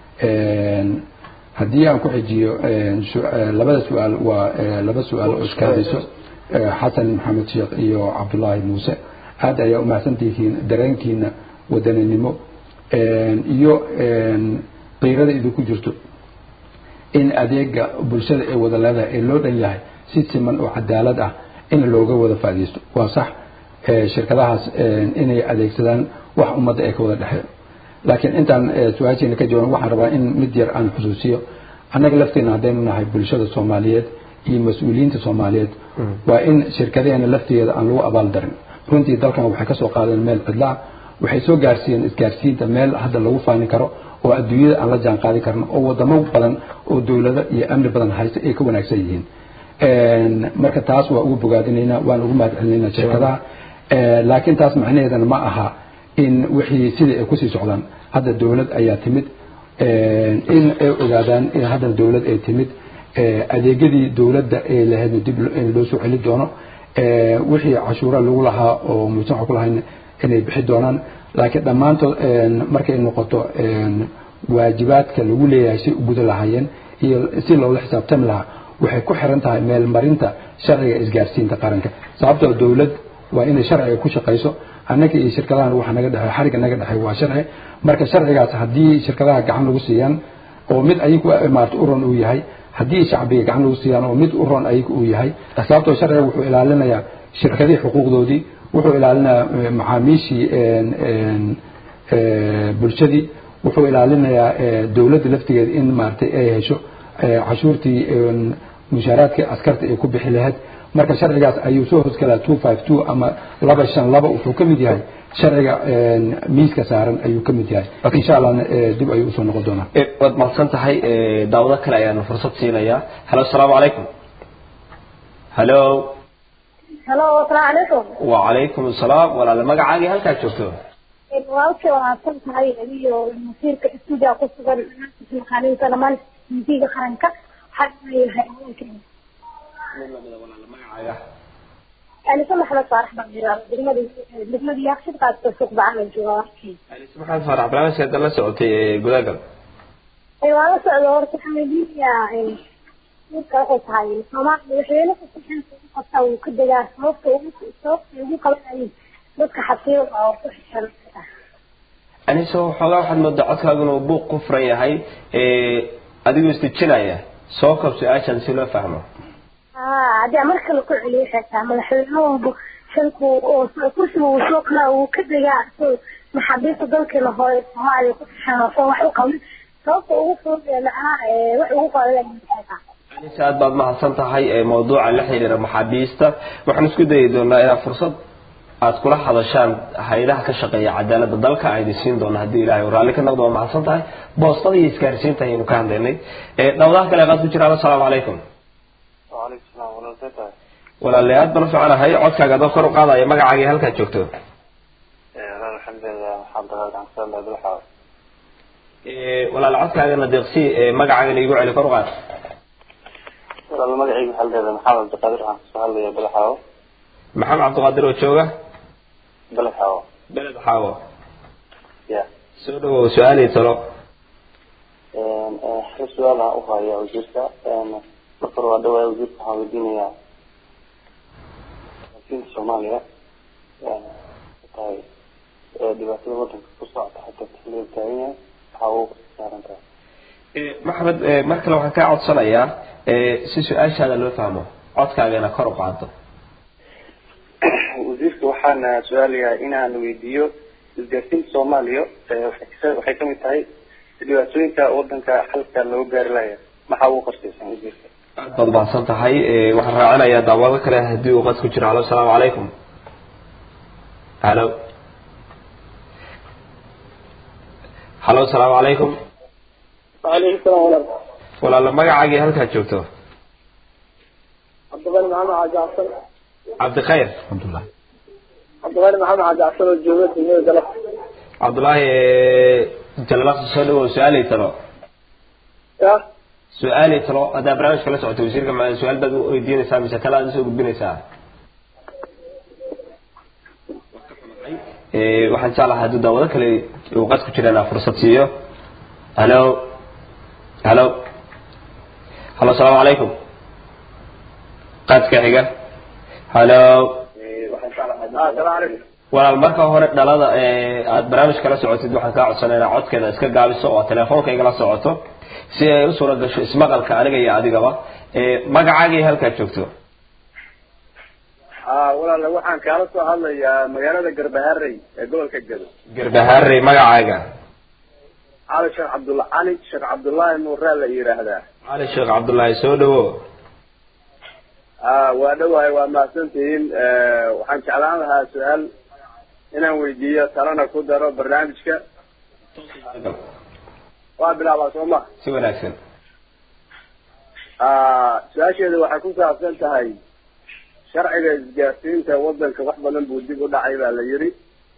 haddii aan ku xijiyo labada su-aal waa laba su-aal oo iskaadayso xasan maxamed sheekh iyo cabdullaahi muuse aad ayaa umahadsantihiin dareenkiina wadaninimo iyo qiirada idinku jirto in adeega bulshada ee wada leedahay ee loo dhan yahay si siman oo cadaalad ah in looga wada faa'iidaysto waa sax shirkadahaas inay adeegsadaan wax ummadda ee ka wada dhexeeyo laakiin intaan su-aasheena ka jawaan waxaan rabaa in mid yar aan xusuusiyo annaga lafteena haddaynu nahay bulshada soomaaliyeed iyo mas-uuliyiinta soomaaliyeed waa in shirkadaheena lafteeda aan lagu abaal darin runtii dalkan waxay kasoo qaadeen meel cidlaa waxay soo gaarsiiyeen isgaarsiinta meel hadda lagu faanin karo oo adduunyada aan la jaan qaadi karno oo wadamo badan oo dowlado iyo amni badan haysta ay ka wanaagsan yihiin marka taas waa ugu bogaadinaynaa waan ugu mahad celinaynaa shirkadaha laakiin taas macnaheedana ma aha in wixii sidai ay kusii socdaan hadda dowlad ayaa timid in ay ogaadaan in hadda dowlad ay timid adeegyadii dowladda ee lahaydna dib loo soo celi doono wixii cashuura lagu lahaa oo mujtamaca ku lahayn inay bixi doonaan laakiin dhammaantood markay noqoto waajibaadka lagu leeyahay si u guda lahaayeen iyo si loola xisaabtami lahaa waxay ku xiran tahay meelmarinta sharciga isgaarsiinta qaranka sababtoo dowlad waa inay sharciga ku shaqayso annaga iyo shirkadahan waxa naga dhexey xariga naga dhexey waa sharci marka sharcigaas haddii shirkadaha gacan lagu siiyaan oo mid ayagu maarata u ron uu yahay haddii shacbiga gacan lagu siiyaan oo mid u ron ayagu uu yahay sababtoo sharciga wuxuu ilaalinayaa shirkadihii xuquuqdoodii wuxuu ilaalinayaa macaamiishii bulshadii wuxuu ilaalinayaa dowladda laftigeeda in maaragtay ay hesho cashuurtii mushaaraadkii askarta ay ku bixi lahayd marka sharcigaas ayuu soo hosgalaa two five two ama laba shan laba wuxuu ka mid yahay sharciga miiska saaran ayuu ka mid yahay insha allahna dib ayuu usoo noqon doonaa waad mahadsan tahay daawado kale ayaanu fursad siinayaa halo asalaamu calaykum halo halo asalaamu calaykum wacalaykum asalaam walaale magacaagii halkaad joogto walaalkay wanaagsan tahay adiyo masiirka stuudia ku sugan maqaaniinta dhamaan tv-ga qaranka waxaa leeyahay haweenkeena alisa maxamed faarax baan yiraahdaa degmada degmada yaaqshid qaadka suuq bacaan joogaa warkii maxamed faarax barnaamijka hadda la socotay ee gudagal waa la socda horta waxaan weydiinayaa wiilka waxay tahay soomaaliya madaxweyne kasta xilka ugu qabtaa wuu ka degaa sababta ugu sababta ugu qabanayay dadka xafiida oo ku xishan aniso xoogaa waxaad moodaa codkaagu inuu buuq ku furan yahay adigoo istijinaya soo kab su-aashan si loo fahmo haddii mar kale ku celiyo xitaa madaxweyne walba xilku oo kursiga uu soo kalaa uu ka degaa so maxaabiista dalkeena hore soomaaliya ku xishan oo soo wax u qabin sababta ugu fudud macnaha wax ugu qaadaya anise aad baad mahadsan tahay mawduuca la xiriira maxaabiista waxaan isku dayi doonaa inaad fursad aad kula hadashaan hay-adaha ka shaqeeya cadaalada dalka aydi siin doona haddii ilahay raalli ka noqdo waa mahadsan tahay boostada iyo isgaarsiinta ayaynu ka hadlaynay dhawdaha kale qaad ku jiraan assalaamu calaykum وعليكم السلام ولا زيتها walaale aad baan u ficanahay codkaaga adoo kor u qaadaya magacaagii halkaad joogto أنا الحمد لله حمد لله عن سلام عبد الحاج walaale codkaagana deeqsi magacaagana igu celi kor u qaad walaal magacayga waxaa la dhahdaa maxamed cabdiqaadir waxaan kasoo hadlaya balaxaawo maxamed cabdiqaadir oo jooga balaxaawo beled xaawo ya soo dhawow su-aalii talo hal su-aal aan uhaya wasiirka marka hore waa dhawaaya wasiirka waxaan weydiinayaa wasiinka soomaaliya tahay dhibaatada wadanka ku socota xataa xilliga taagan yahay waxaa ugu saaran tahay maxamed mar kale waxaan kaa codsanayaa si su-aashaada loo fahmo codkaagana kor u qaado wasiirka waxaana su-aalayaa inaan weydiiyo isgaarsiinta soomaaliya waxay ka- waxay kamid tahay dhibaatooyinka wadanka xalka loo gaari laaya maxaa ugu qorshaysan wasiirka aad baad mahadsan tahay waxaan raacinayaa daawado kale haddii uu qad ku jiro halo asalaamu calaykum halo halo asalaamu calaykum وعليكم السلام ورحمة الله walaala magacaagii halkaad joogto عبد الغني محمد حاج عصر cabdikhayr عبد الغني محمد حاج عصر الجوبة في نيو دلق cabdullaahi jalalaqsi soo dhawow su-aalay talo يا su-aalay talo haddaa barnaamijka la socoto wasiirka ma su-aal baad u weydiinaysaa mise kale aad usoo gudbinaysaa Eh, waxaan jeclahay hadduu daawado kale uu qad ku jira inaa fursad siiyo halo halo halo asalaamu calaykum qadka xiga halo السلام عليكم walaal marka hore dhalada ee aad barnaamij kala socotid waxaan kaa codsanaynaa codkeeda iska gaabiso oo telefoonka igala socoto si ay u suura gasho ismaqalka aniga iyo adigaba ee magacaaga iyo halkaad joogto اه ولا waxaan kaala soo hadlayaa magaalada Garbaharey ee gobolka Gedo garbahaarey magacaaga cali sheekh cabdulla cali sheekh cabdullaahi nuure la yiraahdaa cali sheekh cabdullaahi soo dhawo aa waa dhawahay waa mahadsantihiin waxaan jeclaan lahaa su-aal inaan weydiiyo talana ku daro barnaamijka waa bilaabaa soo ma si wanaagsan su-aasheeda waxay ku saabsan tahay sharciga isgaarsiinta wadanka wax badan buu dib u dhacay baa la yidhi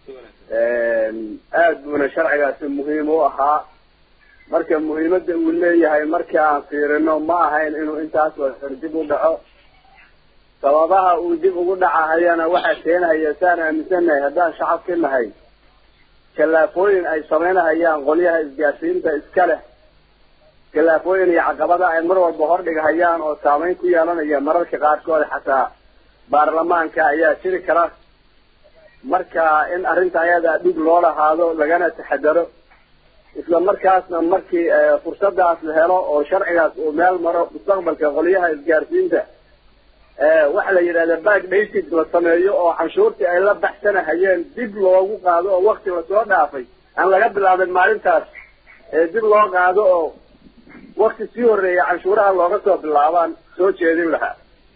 aad buuna sharcigaasi muhiim u ahaa marka muhiimadda uu leeyahay markii aan fiirino ma ahayn inuu intaas wadan dib u dhaco sababaha uu dib ugu dhacahayana waxaa keenhaya saan aaminsanahay haddaan shacabki nahay khilaafooyin ay samaynahayaan qolyaha isgaarsiinta iska leh khilaafooyin iyo caqabada ay mar walba hordhigahayaan oo saameyn ku yeelanaya mararka qaarkood xataa baarlamaanka ayaa jiri kara marka in arrinta ayadaa dhig loo lahaado lagana taxadaro isla markaasna markii fursadaas la helo oo sharcigaas uu meel maro mustaqbalka qolyaha isgaarsiinta waxa la yidhahda back dated la sameeyo oo canshuurtii ay la baxsanahayeen dib loogu qaado oo wakti lasoo dhaafay aan laga bilaabin maalintaas dib loo qaado oo wakti sii horeeya canshuuraha looga soo bilaabaan soo jeedin lahaa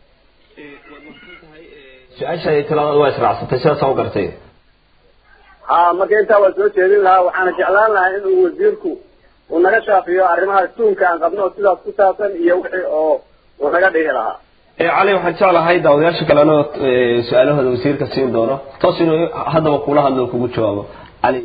su-aasha iyo talada waa israacsatay sidaas u gartay ha marka intaa waa soo jeedin lahaa waxaana jeclaan lahaa in uu wasiirku uu naga shaafiyo arrimaha tuunka aan qabno oo sidaas ku saabsan iyo wixii oo uu naga dhigi lahaa cali waxaan jeclahay daawadayaasha kalena su-aalahooda wasiirka siin doono toos inuu haddaba kula hadlo kugu jawaabo cali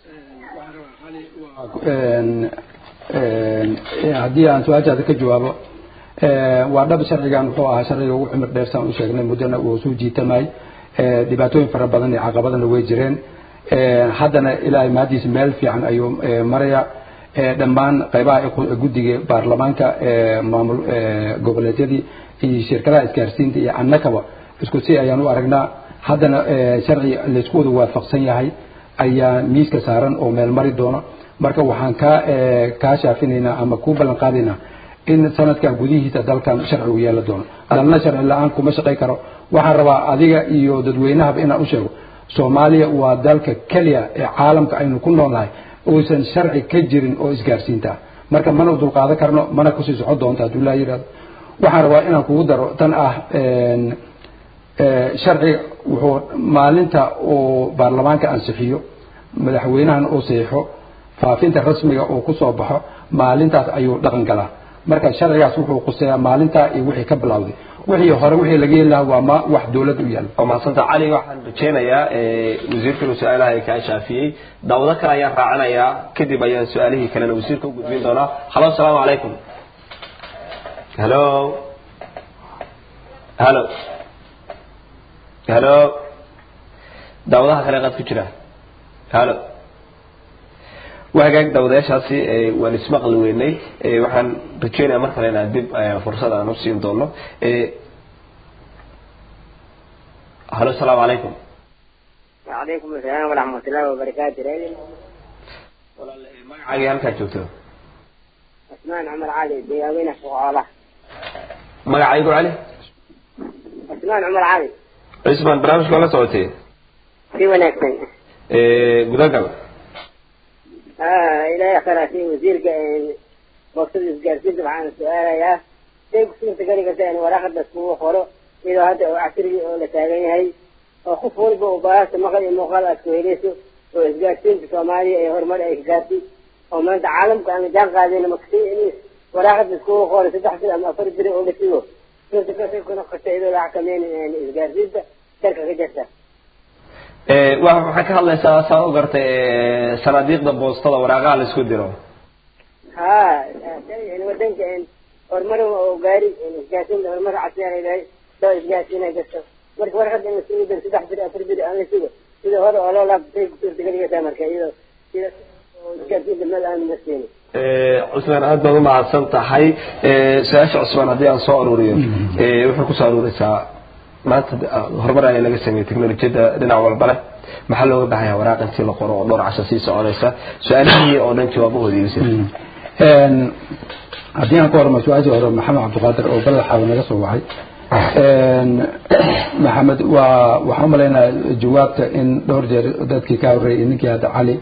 haddii aan su-aashaada ka jawaabo waa dhab sharcigan wuxuu ahaa sharciga ugu cumir dheer saan u sheegnay muddana uu soo jiitamay dhibaatooyin fara badan iyo caqabadana way jireen haddana ilaahay mahadiisa meel fiican ayuu maraya dhammaan qaybaha guddiga baarlamaanka maamul goboleedyadii iyo shirkadaha isgaarsiinta iyo annakaba isku si ayaan u aragnaa haddana sharci laysku wada waafaqsan yahay ayaa miiska saaran oo meel mari doono marka waxaan kaa kaa shaafinaynaa ama kuu ballan qaadaynaa in sanadkan gudihiisa dalkan sharcigu yeela doono dalna sharci la-aan kuma shaqay karo waxaan rabaa adiga iyo dadweynahaba inaan u sheego soomaaliya waa dalka keliya ee caalamka aynu ku noolnahay uusan sharci ka jirin oo isgaarsiinta marka mana dulqaadan karno mana kusii socon doonta hadduu laa yidhahdo waxaan rabaa inaan kugu daro tan ah sharciga wuxuu maalinta uu baarlamaanka ansixiyo madaxweynahan uu saxiixo faafinta rasmiga uu kusoo baxo maalintaas ayuu dhaqan galaa marka sharcigaas wuxuu quseeyaa maalintaa iyo wixii ka bilowday wixii hore wixii laga heli lahaa waa ma wax dowladda u yaala waa mahadsanta cali waxaan rajeynayaa wasiirka inuu su-aalaha ay kaa shaafiyey daawado kale ayaan raacinayaa kadib ayaan su-aalihii kalena wasiirka u gudbin doonaa halo asalaamu calaykum halo halo halo daawadaha kale qaad ku jira halo waa hagaag daawadayaashaasi ee, waan ismaqli weynay ee, waxaan rajeynaya mar kale inaan dib ee, fursad aan u siin doono ee, halo asalaamu calaykum وعليكم السلام ورحمة الله وبركاته ريدي magacaaga halkaad joogto عثمان عمر علي دياوينة فقالة magacaygu cali عثمان عمر علي cismaan barnaamijka waa la socotay في ونكسن ee, gudagal آه إلى خلاصي وزير مقصود إسقارسين طبعا السؤال يا شيء كسور تقري قلت وراخد بسبوع خورو إذا هذا عشري ولا تاجين هاي وخف ولبه وباس مقال مقال أسكويليسو وإسقارسين في سوماليا أي هرمال أي كاتي وما أنت عالم كان جان قاعدين مكسي إنيس وراخد بسبوع خورو تدحسن أما أفرد بري ولا كيلو كنت كنت كنت قلت إذا لا حكمين إسقارسين شركة كجسة Ee, wa- waxaa ka hadlaysaa saa u gartay ee, sanaadiiqda boostada waraaqaha la isku diro ها يعني ودنك ان horumar oo gaari isgaasiin horumar casriyan ay leedahay soo isgaasiin ay gasho marka warqad in sii dir saddex bir afar bir aan la sugo sida hore oo loo laabtay ku suurtagelinaysaa marka iyadoo sida isgaasiin meel aan marsiin Ee, cusmaan aad baad u mahadsan tahay Ee, su-aasha cusmaan haddii aan soo aruuriyo ee, waxay kusoo aruureysaa maanta de- ah, horumar ayaa laga sameeyey teknolojiyadda dhinac walba leh maxaa looga baahanyaa waraaq intii la qoro oo dhowr casho sii soconaysa su-aalihii oo dhan jawaabahoodii yusuf Een, haddii aan ka horma su-aashii hore maxamed cabdiqaadir oo balaxaaw naga soo wacay Een, maxamed waa waxaan umalaynaa jawaabta in dhowr jeer dadkii ka horreeyay ninkii hadda cali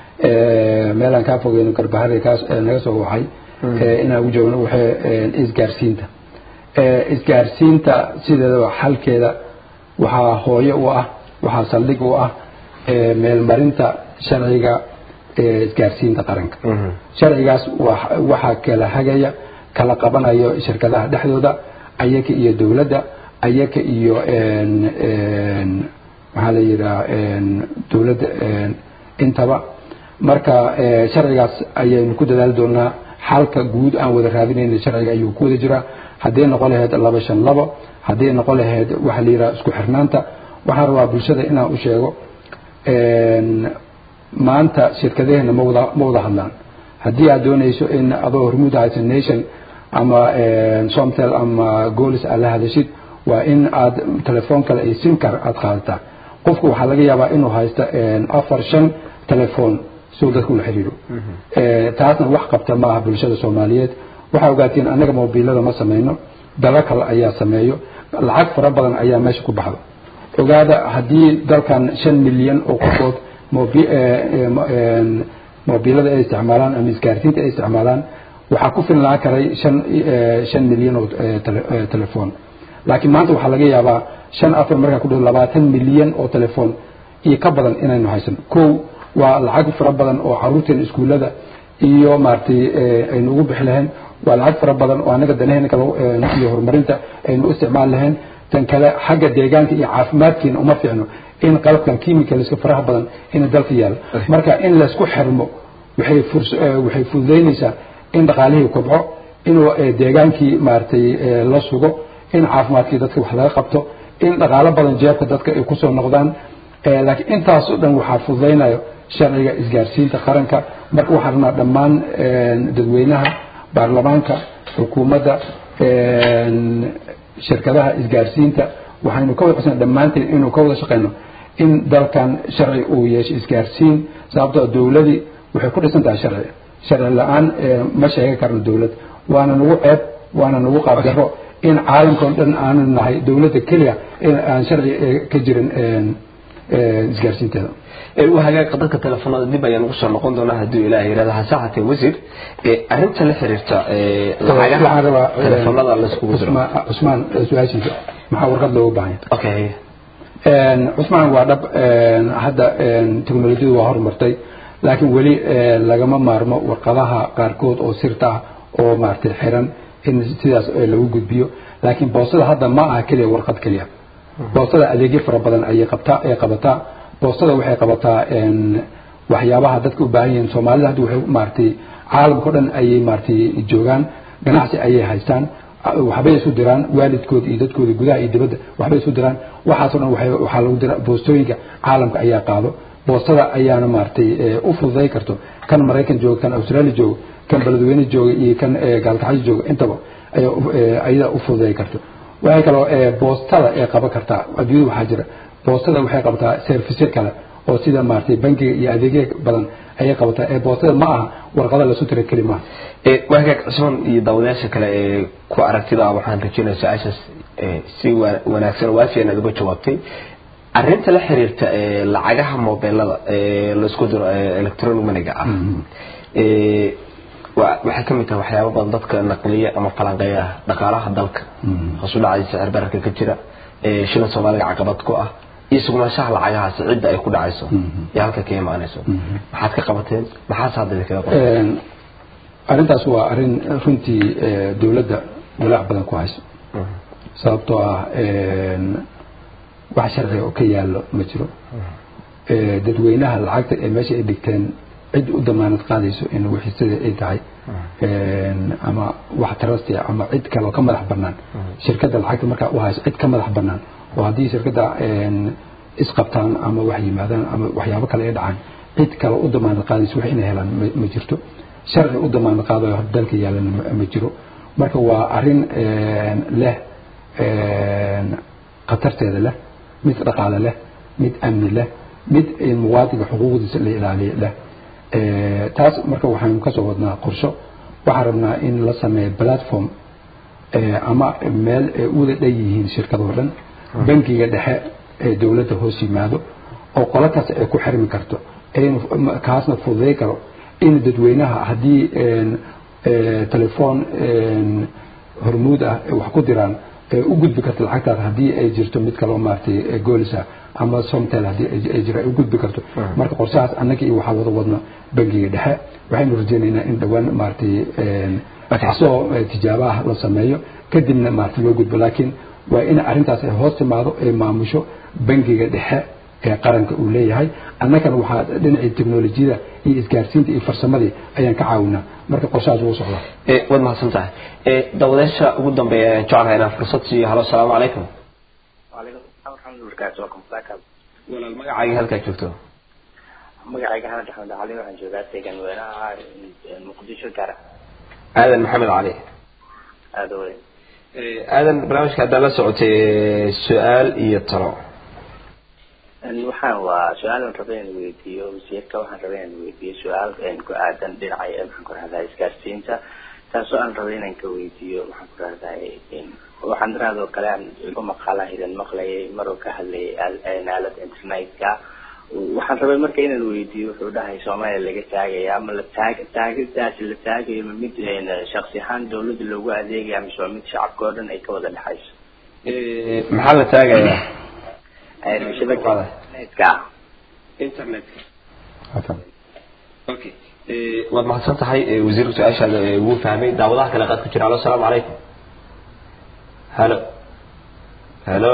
ee, meelaan kaa fogeyno garbahari kaas ee naga soo wacay ee, inaan ugu joogno waxay een, isgaarsiinta Ee, isgaarsiinta sideedaba xalkeeda waxaa hooyo u ah waxaa saldhig u ah ee, meelmarinta sharciga ee, isgaarsiinta qaranka sharcigaas wa- waxaa kala hagaya kala qabanayo shirkadaha dhexdooda ayaka iyo dowladda ayaka iyo een, een, maxaa la yidhaha een, dowladda een, intaba marka ee, sharcigaas ayaynu ku dadaali doonaa xalka guud aan wada raadinayna sharciga ayuu ku wada jiraa hadday noqon lahayd laba shan labo hadday noqon lahayd waxa la yidhaha isku xirnaanta waxaan rabaa bulshada inaan u sheego een, maanta shirkadaheena ma wada ma wada hadlaan haddii aad doonayso in adoo hormuud haysa nation ama een, somtel ama golis aad la hadashid waa in aad telefoon kale iyo simkar aad qaadataa qofku waxaa laga yaabaa inuu haysto een, afar shan telefoon suu dadku ula xiriiro Ee, taasna wax qabta ma aha bulshada soomaaliyeed waxaa ogaatiin annaga mobiilada ma sameyno dalo kale ayaa sameeyo lacag fara badan ayaa meesha ku baxda ogaada haddii dalkan shan milyan oo qofood mobi- ee, ee, mo- een, mobiilada ay isticmaalaan ama isgaarsiinta ay isticmaalaan waxaa ku filnaan karay shan ee, shan milyan oo ee, tele- ee, telefoon laakiin maanta waxaa laga yaabaa shan afar markaa ku dhow labaatan milyan oo telefoon iyo ka badan inaynu haysan kow waa lacag fara badan oo caruurteena iskuullada iyo maaragtay ee, aynu ugu bixi lahayn waa lacag fara badan oo anaga danaheena kale ee, iyo horumarinta aynu u isticmaali lahayn tan kale xagga deegaanka iyo caafimaadkeena uma fiicno in qalabkan chemicalska faraha badan ina dalka yaalo marka in laysku xirmo waxay furs- ee, waxay fududeynaysaa in dhaqaalihii kobco inuu ee, deegaankii maaragtay ee, la sugo in caafimaadkii dadka wax laga qabto in dhaqaalo badan jeebka dadka ay kusoo noqdaan Ee, laakiin intaas oo dhan waxaa fududaynayo sharciga isgaarsiinta qaranka marka waxaan rabnaa dhammaan een, dadweynaha baarlamaanka xukuumadda een, shirkadaha isgaarsiinta waxaynu ka wada codsanaa dhammaanteen inuu ka wada shaqeyno in dalkan sharci uu yeesho isgaarsiin sababtoo dowladii waxay ku dhisan tahay sharci sharci la-aan ee, ma sheegi karno dowlad waana nagu ceeb waana nagu qaabdaro in caalamka oo dhan aanu nahay dowladda keliya in aan sharci ee, ka jirin een, een, isgaarsiinteeda Ee, waa hagaag dadka telefoonada dib ayaan ugu soo noqon doonaa hadduu ilaah yidhahdo hase haatee wasiir ee, arrinta la xiriirta ee, waxaan lacagaha rabaa telefoonada la iskugu diro Cusmaan Cusmaan su-aashiisa maxaa warqad looga baahan yahay okay Een, cusmaan waa dhab een, hadda een, teknolojiyadu waa horumartay laakiin weli ee, lagama maarmo warqadaha qaarkood oo sirta ah oo maaragtay xiran in sidaas ee, lagu gudbiyo laakiin boostada hadda ma aha keliya warqad keliya boostada adeegyo fara badan ayay qabtaa ay qabataa boostada waxay qabataa een, waxyaabaha dadka u baahan yihiin soomaalida hadda waxay maaragtay caalamka o dhan ayay maaragtay joogaan ganacsi ayay haystaan waxbay isu diraan waalidkooda iyo dadkooda gudaha iyo dibadda waxbay isu diraan waxaasoo dhan waxay- waxaa lagu dira boostooyinka caalamka ayaa qaado boostada ayaana maaragtay eh, u fududay karto kan maraykan jooga kan australia jooga kan beledweyne jooga iyo kan eh, gaalkacyo jooga intaba ayaa u- eh, ayada u fududay karto waxay kaloo eh, boostada ay qaban kartaa adduunyada waxaa jira boostada waxay qabataa service kale oo sida maaragtay bankiga iyo adeegyo badan ayay qabataa ee boostada ma aha warqada lasu tira keli maaha ee waagaag cusman iyo daawadayaasha kale ee ku aragtida waxaan rajinaya su-aashaas ee si wa- wanaagsan waasi inaad uga jawaabtay arrinta la xiriirta ee lacagaha mobilada ee laisku diro ee electronic moneyga ah ee wa- waxay ka mid tahay waxyaabo badan dadka naqliya ama falanqeeya dhaqaalaha dalka hoos u dhacay sicir bararka ka jira ee shilan soomaaliga caqabad ku ah iyo sugnaanshaha lacagahaasi cidda ay ku dhacayso iyo halka ka imaanayso maxaad ka qabateen maxaase hadda idinkaga qabateen Een, arrintaas waa arrin runtii eh, dowladda walaac badan ku hayso sababtoo ah een, wax sharciga oo ka yaallo ma jiro Eh, dadweynaha lacagta ee meesha ay dhigteen cid u damaanad qaadayso in wixii sida ay tahay Een, ama wax trust ah ama cid kale oo ka madax bannaan shirkadda lacagta markaa u hayso cid ka madax bannaan oo haddii shirkadda een, isqabtaan ama wax yimaadaan ama waxyaabo kale ay dhacaan cid kale u damaanad qaadayso wax inay helaan ma- ma jirto sharci u damaanad qaadayo dalka yaalana ma- ma jiro marka waa arrin een, leh een, khatarteeda leh mid dhaqaale leh mid amni leh mid in muwaadinka xuquuqdiisa la ilaaliyo leh Eh, taas marka waxaynu kasoo wadnaa qorsho waxaan rabnaa in la sameeyo platform eh, ama meel ay u wada dhan yihiin shirkadoo dhan bankiga dhexe ee dowladda hoos yimaado oo qolo kasta ay ku xirmi karto aynu ma- kaasna fududay karo in dadweynaha haddii een, eh, telefoon een, hormuud ah ay wax ku diraan ee u gudbi karto lacagtaas haddii ay jirto mid kaloo maaragtay ee goolisa ama somtel haddii ay- ay jira ay u gudbi karto marka qorshahaas annaga iyo waxaa wada wadno bankiga dhexe waxaynu rajaynaynaa in dhowaan maaragtay een, asoo eh, tijaabaha la sameeyo kadibna maaragtay loo gudbo laakiin waa in arrintaas ay hoos timaado ay maamusho bankiga dhexe ee qaranka uu leeyahay annagana waxaa dhinacii teknolojiyada iyo isgaarsiinta iyo farsamadii ayaan ka caawinaa marka qorshahaas wuu socdaa ee waad mahadsan tahay ee daawadayaasha ugu dambeeya ayaan jeclahay inaan fursad siiyo halo asalaamu calaykum وعليكم السلام ورحمة الله وبركاته وكم فاكر walaal magacaaga halkaa joogto magacayga Axmed Axmed Cali waxaan joogaa deegaan weynaha Muqdisho gaar aadan maxamed cali aad u weyn Ee, aadan barnaamijka haddaa la socotay ee, su-aal iyo talo waxaan waa su-aal aan rabay inaan weydiiyo wasiirka waxaan rabay inaan weydiiyo su-aal een ku aadan dhinaca ee maxaan ku rahdaa isgaarsiinta taasoo aan rabay inaan ka weydiiyo maxaan ku rahdaa waxaan daraadoo kale aan igu maqaalaha idan maqlayay maruu ka hadlayay aal- een aalada internetka waxaan rabay marka inaan weydiiyo wuxuu dhahay soomaaliya laga taagaya ama la taag taagidaasi la taagayo ma mid een shaksi ahaan dawladda loogu adeegaya mise waa mid shacabka oo dhan ay ka wada dhexayso Ee, maxaa la taagayaa Een shabakada internetka internetka okay Ee, waad mahadsan tahay ee, wasiirka su-aashaada ee, wuu fahmay daawadaha kale qaad ku jira halo asalaamu calaykum halo halo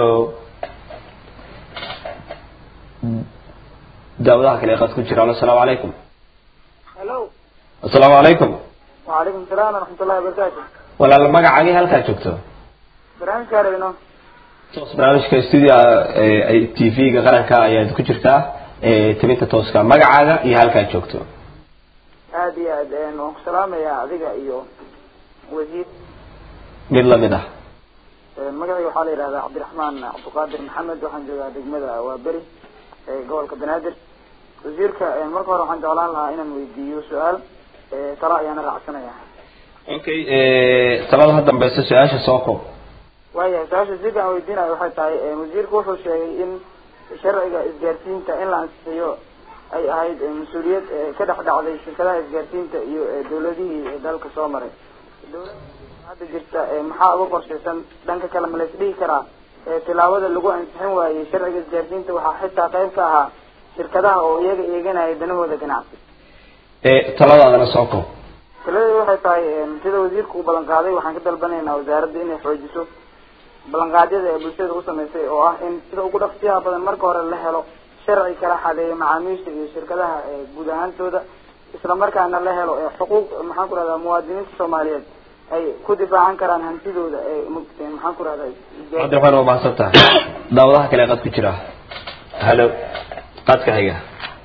daawadaha kale qaad ku jira halo asalaamu calaykum hello asalaamu calaykum وعليكم السلام ورحمة الله وبركاته walaal magacaagii halkaa joogto برنامج كارينو toos barnaamijka studio ee, ay tv-ga qaranka ayaad ku jirtaa ee, timinta tooska magacaaga iyo halkaa joogto aad iyo aad een waan ku salaamayaa adiga iyo wasiir mid lamid ah Een, magacayga waxaa la yidhahdaa cabdiraxmaan cabdiqaadir maxamed waxaan joogaa degmada waaberi ee gobolka banaadir wasiirka een, marka hore waxaan jeclaan lahaa inaan weydiiyo su-aal ee, talo ayaana raacsanaya okay talada ha dambeysa su-aasha soo koob waayahay su-aasha wasiirka aan weydiinayo waxay tahay een, wasiirku wuxuu sheegay in sharciga isgaarsiinta in la ansixiyo ay ahayd ee, mas-uuliyad ee, ka dhex dhacday shirkadaha isgaarsiinta iyo ee, dawladihii ee, dalka soo maray dawladda hadda jirta ee, maxaa uga qorshaysan dhanka kale ma la isdhihi karaa ee, tilaabada lagu ansixin waayey sharciga isgaarsiinta waxaa xitaa qayb ka ahaa shirkadaha oo iyaga eeganaya danahooda ganacsi Ee, taladaadana soo koob taladeedu waxay tahay een, sida wasiirku uu ballan qaaday waxaan ka dalbanaynaa wasaaradda inay xoojiso ballanqaadyada ee bulshada u samaysay oo ah in sida ugu dhaqsiyaha badan marka hore la helo sharci kala xadeeya macaamiisha iyo shirkadaha ee guud ahaantooda isla markaana la helo ee xuquuq maxaan ku rahdaa muwaadiniinta soomaaliyeed ay ku difaacan karaan hantidooda ee mugteen maxaan ku rahdaa cabdiraxmaan waa mahadsan tahay daawadaha kale qad ku jira halo qadka xiga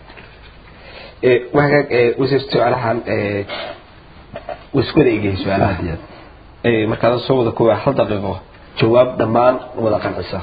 waxaa wasiir su-aalahan waskuwada egyahay su-aalaha markaad soo wada kuwa hal daqiiqo jawaab dhammaan wada qancisa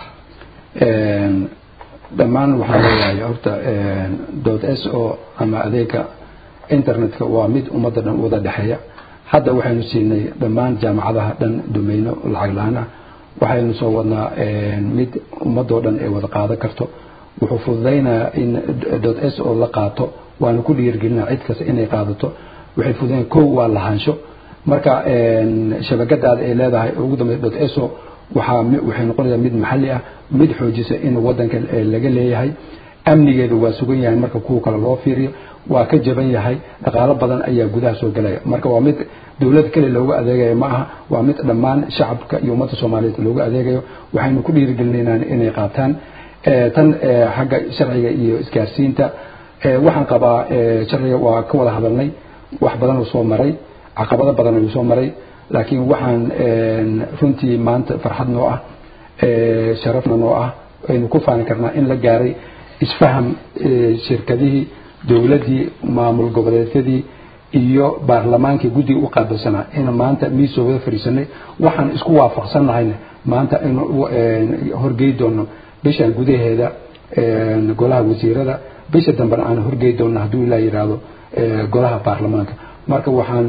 dhammaan waxaan leeyahay horta dot s o ama adeega internetka waa mid ummadda dhan wada dhexeeya hadda waxaynu siinay dhammaan jaamacadaha dhan domeyno lacag la-aan ah waxaynu soo wadnaa mid ummadoo dhan ay wada qaadan karto wuxuu fududaynayaa in dot s o la qaato waanu ku dhiirgelinaa cid kasta inay qaadato waxay fududayn kow waa lahaansho marka shabakadaada ay leedahay ugu dambeya dot s o waxaa waxay noqonaysaa mid maxalli ah mid xoojisa in wadanka laga leeyahay amnigeedu waa sugan yahay marka kuwa kale loo fiiriyo waa ka jaban yahay dhaqaalo badan ayaa gudaha soo gelaya marka waa mid dowlad kale loogu adeegayo ma aha waa mid dhammaan shacabka iyo ummadda soomaaliyeed loogu adeegayo waxaynu ku dhiirigelinaynaa inay qaataan tan xagga sharciga iyo isgaarsiinta waxaan qabaa sharciga waa ka wada hadalnay wax badan uu soo maray caqabado badan ayuu soo maray laakiin waxaan runtii maanta farxad noo ah sharafna noo ah aynu ku faani karnaa in la gaaray isfaham shirkadihii dowladdii maamul goboleedyadii iyo baarlamaankii guddiga u qaabilsanaa in maanta miisoo wada fadhiisanay waxaan isku waafaqsannahayna maanta inu horgey doono bishan gudaheeda golaha wasiirada bisha dambena aan horgey doono hadduu ilaa yidhaahdo golaha baarlamaanka marka waxaan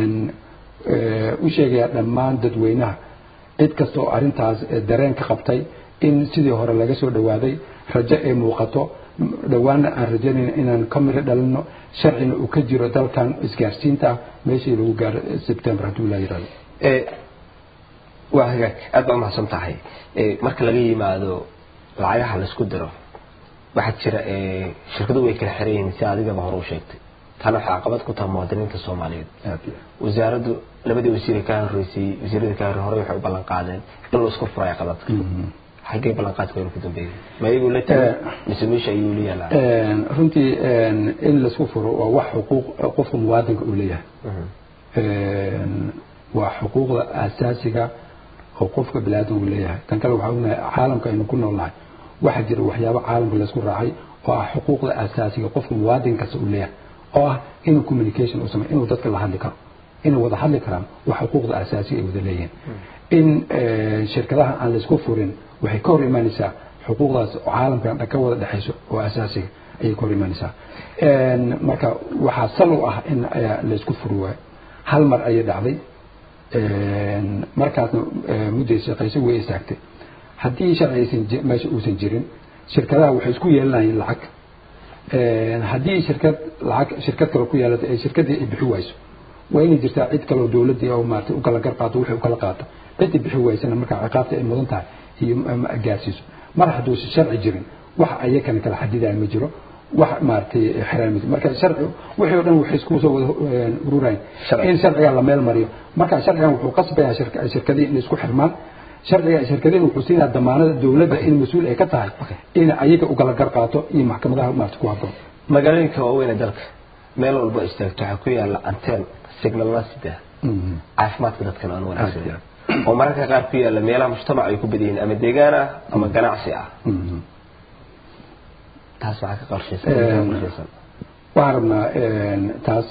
u sheegayaa dhammaan dadweynaha cid kasta oo arrintaas dareen ka qabtay in sidii hore laga soo dhawaaday rajo ay muuqato dhowaana aan rajaynayna inaan ka miro dhalino sharcina uu ka jiro dalkan isgaarsiinta ah meeshii lagu gaaro sebtembar hadduu ilaa yidhahdo waa hagaag aad baa umahadsan tahay marka laga yimaado lacagaha laisku diro waxaa jira shirkadu way kala xiran yihiin si adigaba hore u sheegtay tana waxay caqabad ku tahay muwaadiniinta soomaaliyeed wasaaraddu labadii wasiire ka horeysay wasiirada ka hore hore waxay u ballan qaadeen in la isku furayo qabadka xaggee ballanqaadka aynu ku dambeeyey ma iyagu la tegi mise meesha ayuu la yaalaa runtii in laisku furo waa wax xuquuq qofka muwaadinka uu leeyahay waa xuquuqda asaasiga oo qofka biniaadamku leeyahay tan kale waxaa ognahay caalamka aynu ku noolnahay waxaa jira waxyaabo caalamka laysku raacay oo ah xuquuqda asaasiga qofka muwaadin kasta uu leeyahay oo ah inuu communication u sameyo inuu dadka la hadli karo inay wada hadli karaan waa xuquuqda asaasiga ay wada leeyihiin in shirkadaha aan laysku furin waxay ka hor imaanaysaa xuquuqdaas oo caalamkan ka wada dhexayso oo asaasiga ayay ka hor imaanaysaa marka waxaa sal u ah in laysku furi waayo hal mar ayay dhacday markaasna mudday shaqayso way istaagtay haddii sharci aysan meesha uusan jirin shirkadaha waxay isku yeelanayeen lacag haddii shirkad lacag shirkad kale ku yeelato ee shirkadii ay bixi wayso waa inay jirtaa cid kaleo dowladdii oo maarata u kala gar qaato wixii u kala qaato ciddii bixi waysana markaa ciqaabta ay mudan tahay iyo gaarsiiso mar hadduusan sharci jirin wax ayakana kala xadidaya ma jiro wax maaragtay xiraan ma jiro marka sharci wixii o dhan waxay isku soo wada ururayn in sharciga la meel mariyo marka sharcigan wuxuu qasbayaa shirkadihii inay isku xirmaan sharciga shirkadihii wuxuu siinayaa damaanada dowladda in mas-uul ay ka tahay in ayaga u kala gar qaato iyo maxkamadaha maarata ku habboon magaalooyinka waaweyn ee dalka meel walba istaagto waxaa ku yaala anteen signalna sida caafimaadka dadkan aan wanaagsan oo mararka qaar ku yaala meelaha mujtamac ay ku badan yihiin ama deegaan ah ama ganacsi ah taas waxaa ka qorshaysan qorshaysan waxaan rabnaa taas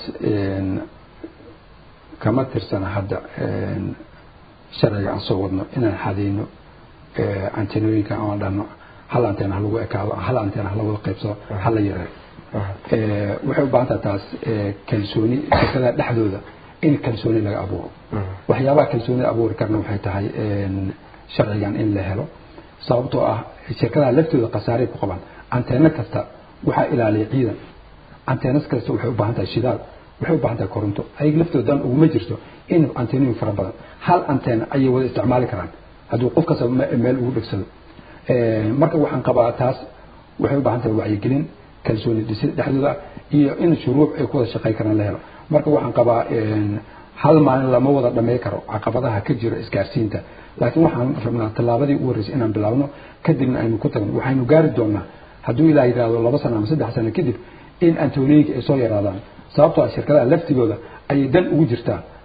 kama tirsana hadda sharciga aan soo wadno inaan xadayno antenooyinka aan dhahno hal anteen ha lagu ekaado hal anteen ha la wada qaybsado ha la yareeyo waxay u baahan tahay taas kalsooni shirkadaha dhexdooda in kalsooni laga abuuro waxyaabaha kalsoonida abuuri karna waxay tahay sharcigan in la helo sababtoo ah shirkadaha laftooda khasaaray ku qabaan anteeno kasta waxaa ilaaliya ciidan anteenas kasta waxay u baahan tahay shidaal waxay u baahan tahay koronto ayaga laftooda dan uguma jirto in anteenooyin fara badan hal anteena ayay wada isticmaali karaan hadduu qof kasta meel ugu dhegsado marka waxaan qabaa taas waxay u baahan tahay wacyigelin kalsooni dhisid dhexdooda iyo in shuruuc ay ku wada shaqay karaan la helo marka waxaan qabaa hal maalin lama wada dhamay karo caqabadaha ka jira isgaarsiinta laakiin waxaan rabnaa tallaabadii u horreysay inaan bilaabno kadibna aynu ku tagno waxaynu gaari doonaa hadduu ilaa yidhaahdo laba sano ama saddex sano kadib in antonooyinka ay soo yaraadaan sababtoo ah shirkadaha laftigooda ayay dan ugu jirtaa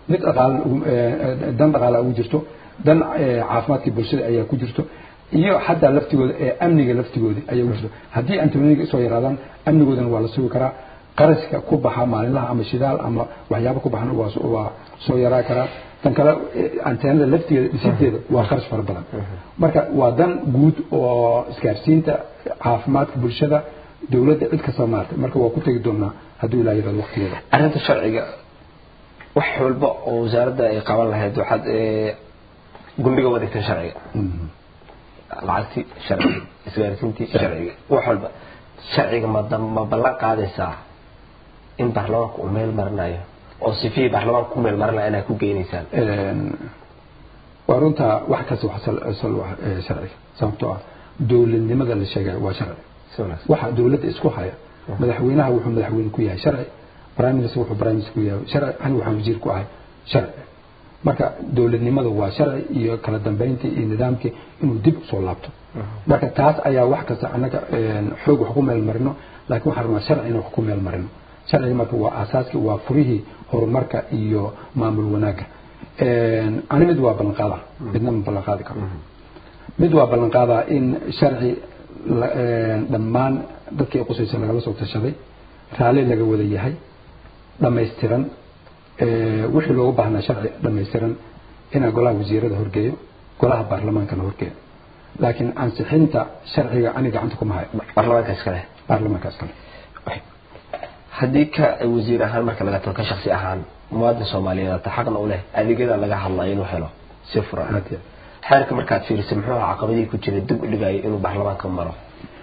mid dhaqaale dan dhaqaale ugu jirto dan caafimaadkii bulshada ayaa ku jirto iyo xataa laftigooda ee amniga laftigooda ayaa ugu jirto haddii antibiotic soo yaraadaan amnigoodana waa la sugi karaa qarashka ku baxa maalinlaha ama shidaal ama waxyaabo ku baxana waa waa soo yaraa karaa tan kale anteenada laftigeeda dhisideeda waa qarash fara badan marka waa dan guud oo isgaarsiinta caafimaadka bulshada dowladda cid kasta maartay marka waa ku tegi doonaa hadduu ilaa yirahdo waqtigeeda arrinta sharciga wax walba oo wasaaradda ay qaban lahayd waxaad gundhiga wadigtan sharciga lacagtii sharciga isgaarsiintii sharciga wax walba sharciga ma ma ballan qaadaysaa in baarlamaanka uu meel marinayo oo sifihii baarlamaanka ku meel marinaya inaad ku geynaysaan waa runtaa wax kasta wax sal sharciga sababtoo ah dowladnimada la sheegay waa sharci waxa dowladda isku haya madaxweynaha wuxuu madaxweyne ku yahay sharci prime minister wuxuu prime minister ku yahay sharci ani waxaan wasiir ku ahay sharci marka dowladnimada waa sharci iyo kala dambeyntii iyo nidaamkii inuu dib usoo laabto marka taas ayaa wax kasta annaga xoog wax ku meel marino laakiin waxaan rabnaa sharci in wax ku meel marino sharciga marka waa aasaaskii waa furihii horumarka iyo maamul wanaagga ani mid waa ballan qaadaa midna ma ballan qaadi karo mid waa ballan qaadaa in sharci dhammaan dadkii qusaysa lagala soo tashaday raalli laga wada yahay dhammaystiran wixii loogu baahnaa sharci dhammaystiran inaa golaha wasiirada horgeeyo golaha baarlamaankana horgeeyo laakiin ansixinta sharciga ani gacanta kuma hayo baarlamaanka iskale baarlamaanka iskale haddii ka wasiir ahaan marka laga tago ka shaksi ahaan muwaadin soomaaliyeed ata xaqna u leh adeegyada laga hadlayo inuu helo si furan xeerka markaad fiirisay muxuu ahaa caqabadii ku jiray dib u dhigayo inuu baarlamaanka maro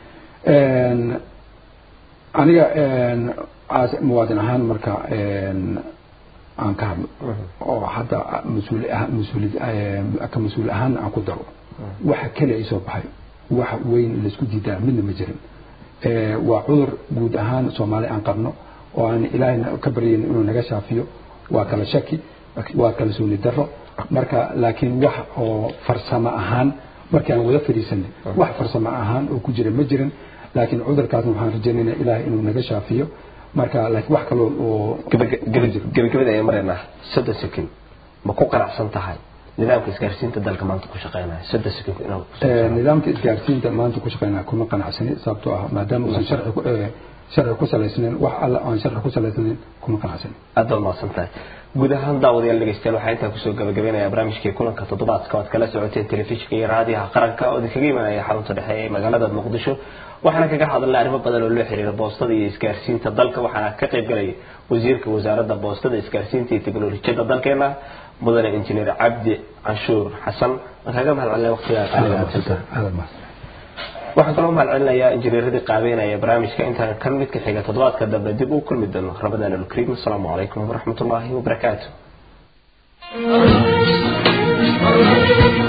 aniga muwaadin ahaan marka aan ka hadlo oo hadda mas-uul mas-uul ka mas-uul ahaan aan ku daro waxa kale ay soo baxay wax weyn laisku diidaa midna ma jirin waa cudur guud ahaan soomaali aan qabno oo aan ilaahayna ka baryayn inuu naga shaafiyo waa kala shaki waa kala sooni daro marka laakiin wax oo farsamo ahaan markii aan wada fadhiisanay wax farsamo ahaan oo ku jira ma jirin laakiin cudurkaasna waxaan rajaynaynaa ilaahay inuu naga shaafiyo marka laakiin wax kaloo oo gabagabada ayaan maraynaa soddon sekin ma ku qanacsan tahay nidaamka isgaarsiinta dalka maanta ku shaqeynaya soddon sekin nidaamka isgaarsiinta maanta ku shaqeynaya kuma qanacsani sababtoo ah maadaama uusan sharci ku sharci ku salaysnayn wax alla aan sharci ku salaysnayn kuma qanacsani aad baad mahadsan tahay guud ahaan daawadayaal dhegeystayaal waxaa intaa kusoo gabagabeynaya barnaamijkii kulanka toddobaadka oad kala socoteen telefishinka iyo raadiyaha qaranka oo idinkaga imanaya xarunta dhexe ee magaalada muqdisho waxaana kaga hadalnay arrimo badan oo loo xiriira boostada iyo isgaarsiinta dalka waxaana ka qayb galaya wasiirka wasaaradda boostada isgaarsiinta iyo teknolojiyadda dalkeena mudane injineer cabdi canshuur xasan waan kaaga mahad celinaya waqtigaa qaaliga waxaan kaloo mahad celinayaa injineeradii qaabeynaya barnaamijka intaan kan mid ka xiga toddobaadka dambe dib u kulmi doono ramadaan alkariim asalaamu calaykum waraxmat ullaahi wabarakaatu